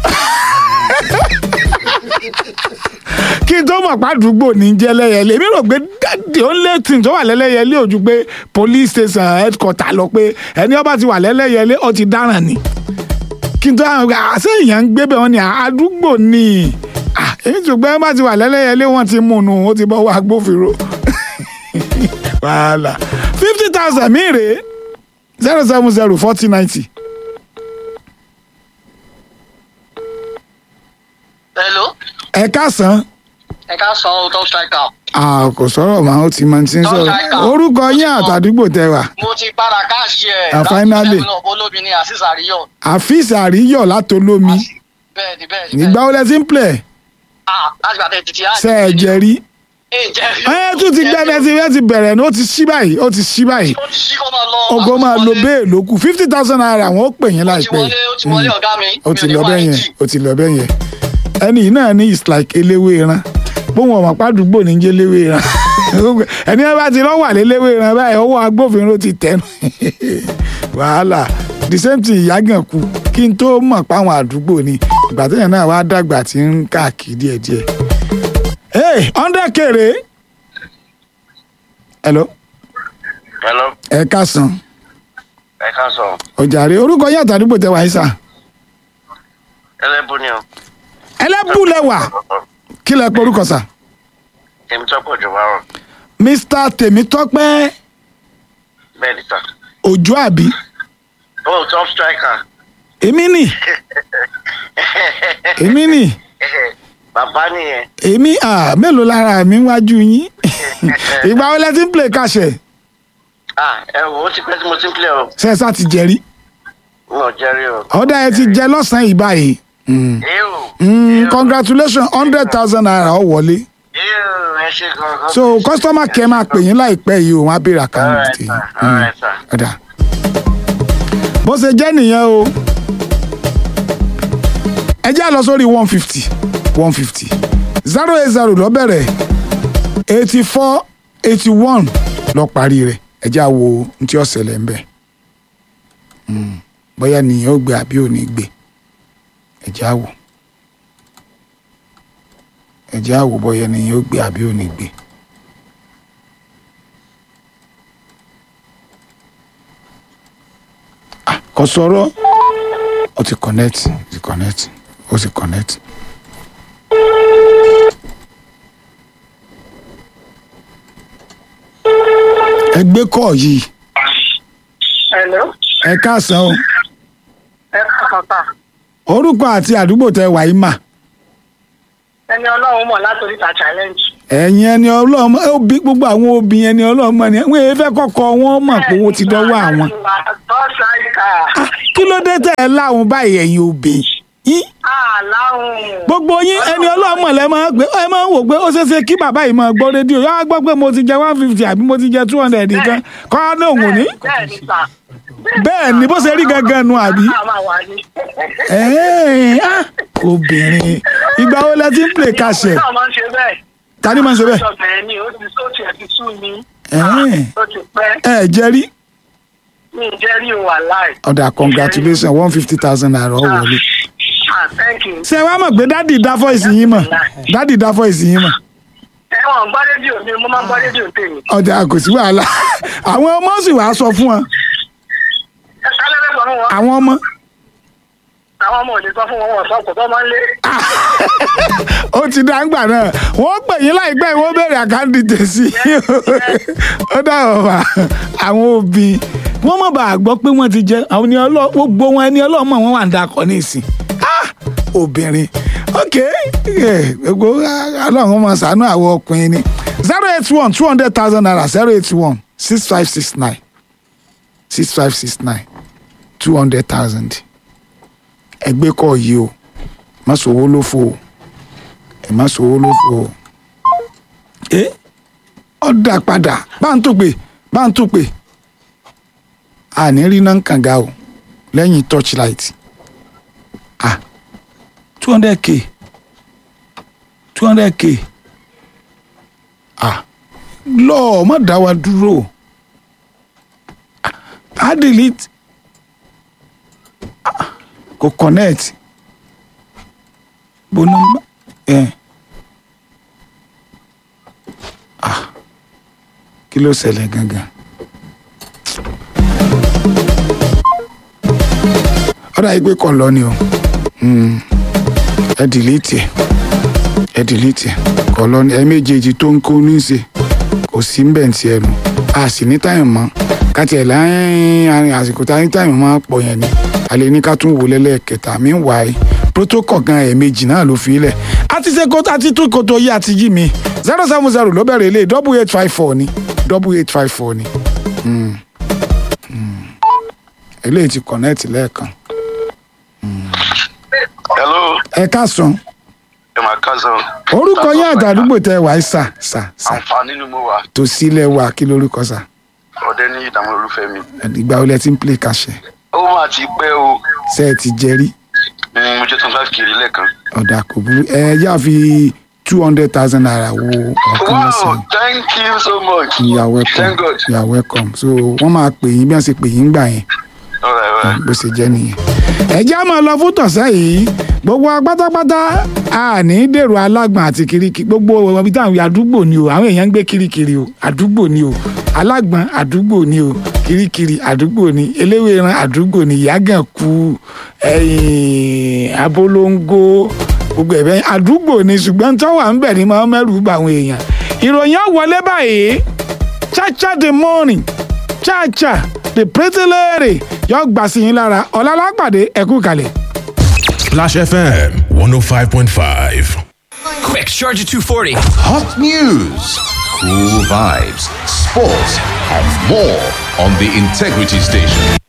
kí n tó mọ̀ pàdúgbò ní jẹ́ lẹ́yẹlé èmi rò pé the only thing tó wà lẹ́lẹ́yẹlé ò ju pé police station headquarter lọ pé ẹni ọba ti wà lẹ́lẹ́yẹlé ó ti dáràn ni kí n tó àwọn ọgbà àṣẹ èèyàn ń gbé bẹ̀ wọ́n ní àdúgbò ni Ah, èmi tó gbé bá ti wà lẹ́lẹ́yẹlé wọ́n ti mú un ó ti bọ́ wá agbófinró wàhálà fifty thousand mi rèé zero seven zero forty ninety. hello ẹ káàsán ẹ ká sọ ọ́ top striker. Ah, kò sọ̀rọ̀ màá ó ti máa ti ń sọ̀rọ̀ orúkọ yín àtàdúgbò tẹ wà mo ti padà káàṣì ẹ̀ Ah, finally. náà olómi ní asis àríyọ̀ àfíìsì àríyọ̀ látolómi bẹ́ẹ̀ ni bẹ́ẹ̀ ni ìgbà wo lẹ ti ń plẹ̀ ah láti gbàtẹ́ títí á ṣe ẹ jẹ rí ẹ jẹ́ ẹ tún ti gbẹ ẹ ti ẹ ti bẹ̀rẹ̀ ní ó ti ṣí báyìí ó ti ṣí báyìí ó ti ṣí kó máa lọ ogo máa lo bẹ́ẹ̀ ló kù fifty thousand naira wọn ó pè yín láìpẹ́ wọlé ó ti wọlé ọ̀gá mi ó ti mi lọ ò ní bẹ́ẹ̀ wá yẹn ẹjì. ó ti lọ bẹ́ẹ̀ yẹn ẹni yìí náà ní is like eléwé ran bóun ọmọ pàdúgbò ní jẹ́ léwé ran ẹni ẹ bá ti lọ́ wà léléwé ran báyìí ọwọ́ agbófinró ti tẹnu wàhálà the same thing ìyágàn kú kí n tó mọ̀ páwọn àdúgbò ni ìgbà téèyàn náà wá dàgbà tí ń káàkiri díẹ̀díẹ̀ hey hundred kéré hello hello ẹ káàsán ẹ ká sọ ọjàre orúkọ yín àtàdúgbò tẹ wáyé sà ẹlẹ́bù ni o ẹlẹ́bù lẹ́wà kí lẹ pé orúkọ sà èmi tó pọ̀ jù wárọ̀ mr tèmítọ́pẹ́ bẹ́ẹ̀ ni sà òjò àbí oh top striker èmi nì èmi nì bàbá nìyẹn èmi à mélòó lára mi wájú yín ìgbà wo lẹ ti ń play kàṣẹ ah ẹ wò ó ti pẹ́ tí mo ti ń pilẹ̀ o ṣe sá ti jẹrí n ò jẹ́rí o ọ̀dà ẹ ti jẹ lọ́sàn-án yìí báyìí Mm. Mm, congratulations hundred thousand naira ọ wọlé ẹ ṣe gangan so customer care máa pè yín láìpẹ́ yìí o wọ́n á béèrè àkáǹtì tí alright sir ọ̀dà bó ṣe jẹ́ nìyẹn o ẹ jẹ́ lọ sórí one fifty one fifty zero eight zero lọ bẹ̀rẹ̀ eighty four eighty one lọ parí rẹ̀ ẹ jẹ́ àwo ní tí ó ṣẹlẹ̀ ń bẹ̀ Mm, bóyá nìyẹn ó gbé àbí ò ní gbé ẹ jẹ́ àwò ẹ jẹ́ àwò bóyá nìyẹn ó gbé àbí ò ní gbé. kò sọ̀rọ̀ ó ti connect ó ti connect ó ti connect. ẹ gbé kọ́ yìí Hello. ẹ káàsán o Ẹ káàkiri ta. orúkọ àti àdúgbò tẹ wàyí mà Ẹni ọlọ́run mọ̀ látòrí ta challenge. ẹ̀yin ẹni ọlọ́mọ òbí gbogbo àwọn obìnrin ẹni ọlọ́mọ ni wọ́n èé fẹ́ kọ́kọ́ wọn mọ̀ pé owó ti dọ́wọ́ àwọn Tọ́sáìkà. kí ló dé tẹ̀ ẹ́ láwọn báyìí ẹ̀yin obìnrin yín Àláhùn. gbogbo yín ẹni ọlọ́mọ lẹ máa ń gbé ẹ máa ń wò pé ó ṣeé ṣe kí bàbá yìí máa gbọ́ rédíò yọ wá gbọ́ pé mo ti jẹ one fifty àbí mo ti jẹ two hundred nìkan kọ́ ọ́ náà wò ní. Bẹ́ẹ̀ ni sà. bẹ́ẹ̀ ni bó ṣe rí gangan nu àbí. A máa wà ní. Ẹ́ẹ̀, ah, obìnrin ìgbà wo lẹ ti ń play kàṣẹ Náà máa ń ṣe bẹ́ẹ̀. ta ni máa ń ṣe bẹ́ẹ̀. Ọ̀bẹ̀rẹ̀ ni ó ti sóòtì ẹ̀ ti sú mi. Ẹ́ẹ̀, Ó ti pẹ́. ẹ jẹ́ rí Mi ì jẹ́ rí wà láì. ọ̀dà congratulations one fifty thousand naira ó wọlé. Ah, thank you. ṣé wàá mọ̀ pé dádì dá fọ́ìsì yín mọ̀ dádì dá fọ́ìsì yín mọ̀ Ẹ̀wọ̀n gbọ́ rédíò mi, mo máa ń gbọ́ rédíò tèmi. ọ̀dà kò sí wàhálà àwọn ọmọ sì wàá sọ fún wọn Ẹ kálẹ́ fẹ́ sọ fún wọn. àwọn ọmọ Àwọn ọmọ ò lè sọ fún wọn, wọn sọ kò tó máa ń lé. ó ti dá ńgbà náà wọ́n pè yín láìpẹ́ wọ́n béèrè àkáǹtì tèsí ó dá ọ̀bà àwọn òbí wọ́n mọ̀ bá a gbọ́ pé wọ́n ti jẹ́ àwọn ẹni ọlọ́ gbogbo wọn ẹni ọlọ́mọ wọn wà ń dakọ̀ ní ìsìn Ah! obìnrin ok eh, gbogbo ah, ọlọ́run máa ṣàánú àwọn ọkùnrin ni zero eight one two hundred thousand naira zero eight one six five six nine six five six nine two hundred thousand ẹgbẹ́ kọ́ yìí o má sòwò ló fò o ẹ má sòwò ló fò o ẹ ọ dà padà bá ń tó pè bá ń tó pè àní rí náà kànga o lẹ́yìn torchlight ah two hundred k two hundred k ah lọ́ọ̀ má dá wa dúró ah á delete ah kò connect bo nọmba ẹ ah kí ló ṣẹlẹ̀ gangan ọ̀dà yìí pé kọ̀ lọ ni o Hmm. ẹ dìlítì ẹ ẹ dìlítì ẹ kọ̀ lọ ni ẹ méjèèjì tó ń kó ní í ṣe kò sí ń bẹ̀ ń tiẹ̀ nù a sì ní táyọ̀ mọ́ káti ẹ̀ láyìn àárín àsìkò tá ní táyọ̀ máa pọ̀ yẹn ni a lè ní ká tún wò lẹ́lẹ́kẹta mi ń wà á protocol gan ẹ̀ẹ̀mejì náà ló fi lẹ̀ àti ṣe kó àti tún kó tó yé àti yí mi zero seven zero ló bẹ̀rẹ̀ ilé double eight five four ni double eight five four ni Hmm. Hmm. eléyìí ti connect lẹ́ẹ̀kan hello ẹ káàsán ẹ máa kásán. orúkọ yín àtàdúgbò tẹ wàá sà sà sà àǹfààní ni mo wà tó sílẹ̀ wà kí lórúkọ sà ọdẹ ní ìdààmú olúfẹ́ mi. ìgbà wo lẹ ti ń play kàṣẹ ó máa ti pẹ́ o ṣe ẹ ti jẹrí Mm, mo jẹ́ tán five kiri lẹ́ẹ̀kan. ọ̀dà kò burú ẹ yá fi two hundred thousand naira wo ọ̀kan wow lọ́sàn thank you so much. you are welcome thank God. you are welcome so wọ́n máa pè yín bí wọ́n ṣe pè yín gbà yẹn all right all right. bó ṣe jẹ́ nìyẹn. ẹ já máa lọ fún tọ̀sẹ̀ yìí gbogbo wa pátápátá a ní dèrò alágbọ̀n àti kirikiri gbogbo ibi táwọn àdúgbò ni o àwọn èèyàn ń gbé kirikiri o àdúgbò ni o alágbọ̀n àdúgbò ni o kirikiri àdúgbò ni eléwéran àdúgbò ni ìyágàn kú ẹ̀yìn abolongo gbogbo ẹ̀bẹ̀ àdúgbò ni ṣùgbọ́n tó wà ń bẹ̀ ni máa ń mẹ́rù bá àwọn èèyàn ìròyìn á wọlé báyìí chacha the morning chacha the pretty lady yóò gbà sí yín lára ọ̀làlápàdé ẹ̀kú kalẹ̀. Splash FM 105.5. Quick, Charger 240. Hot news, cool vibes, sports, and more on the Integrity Station.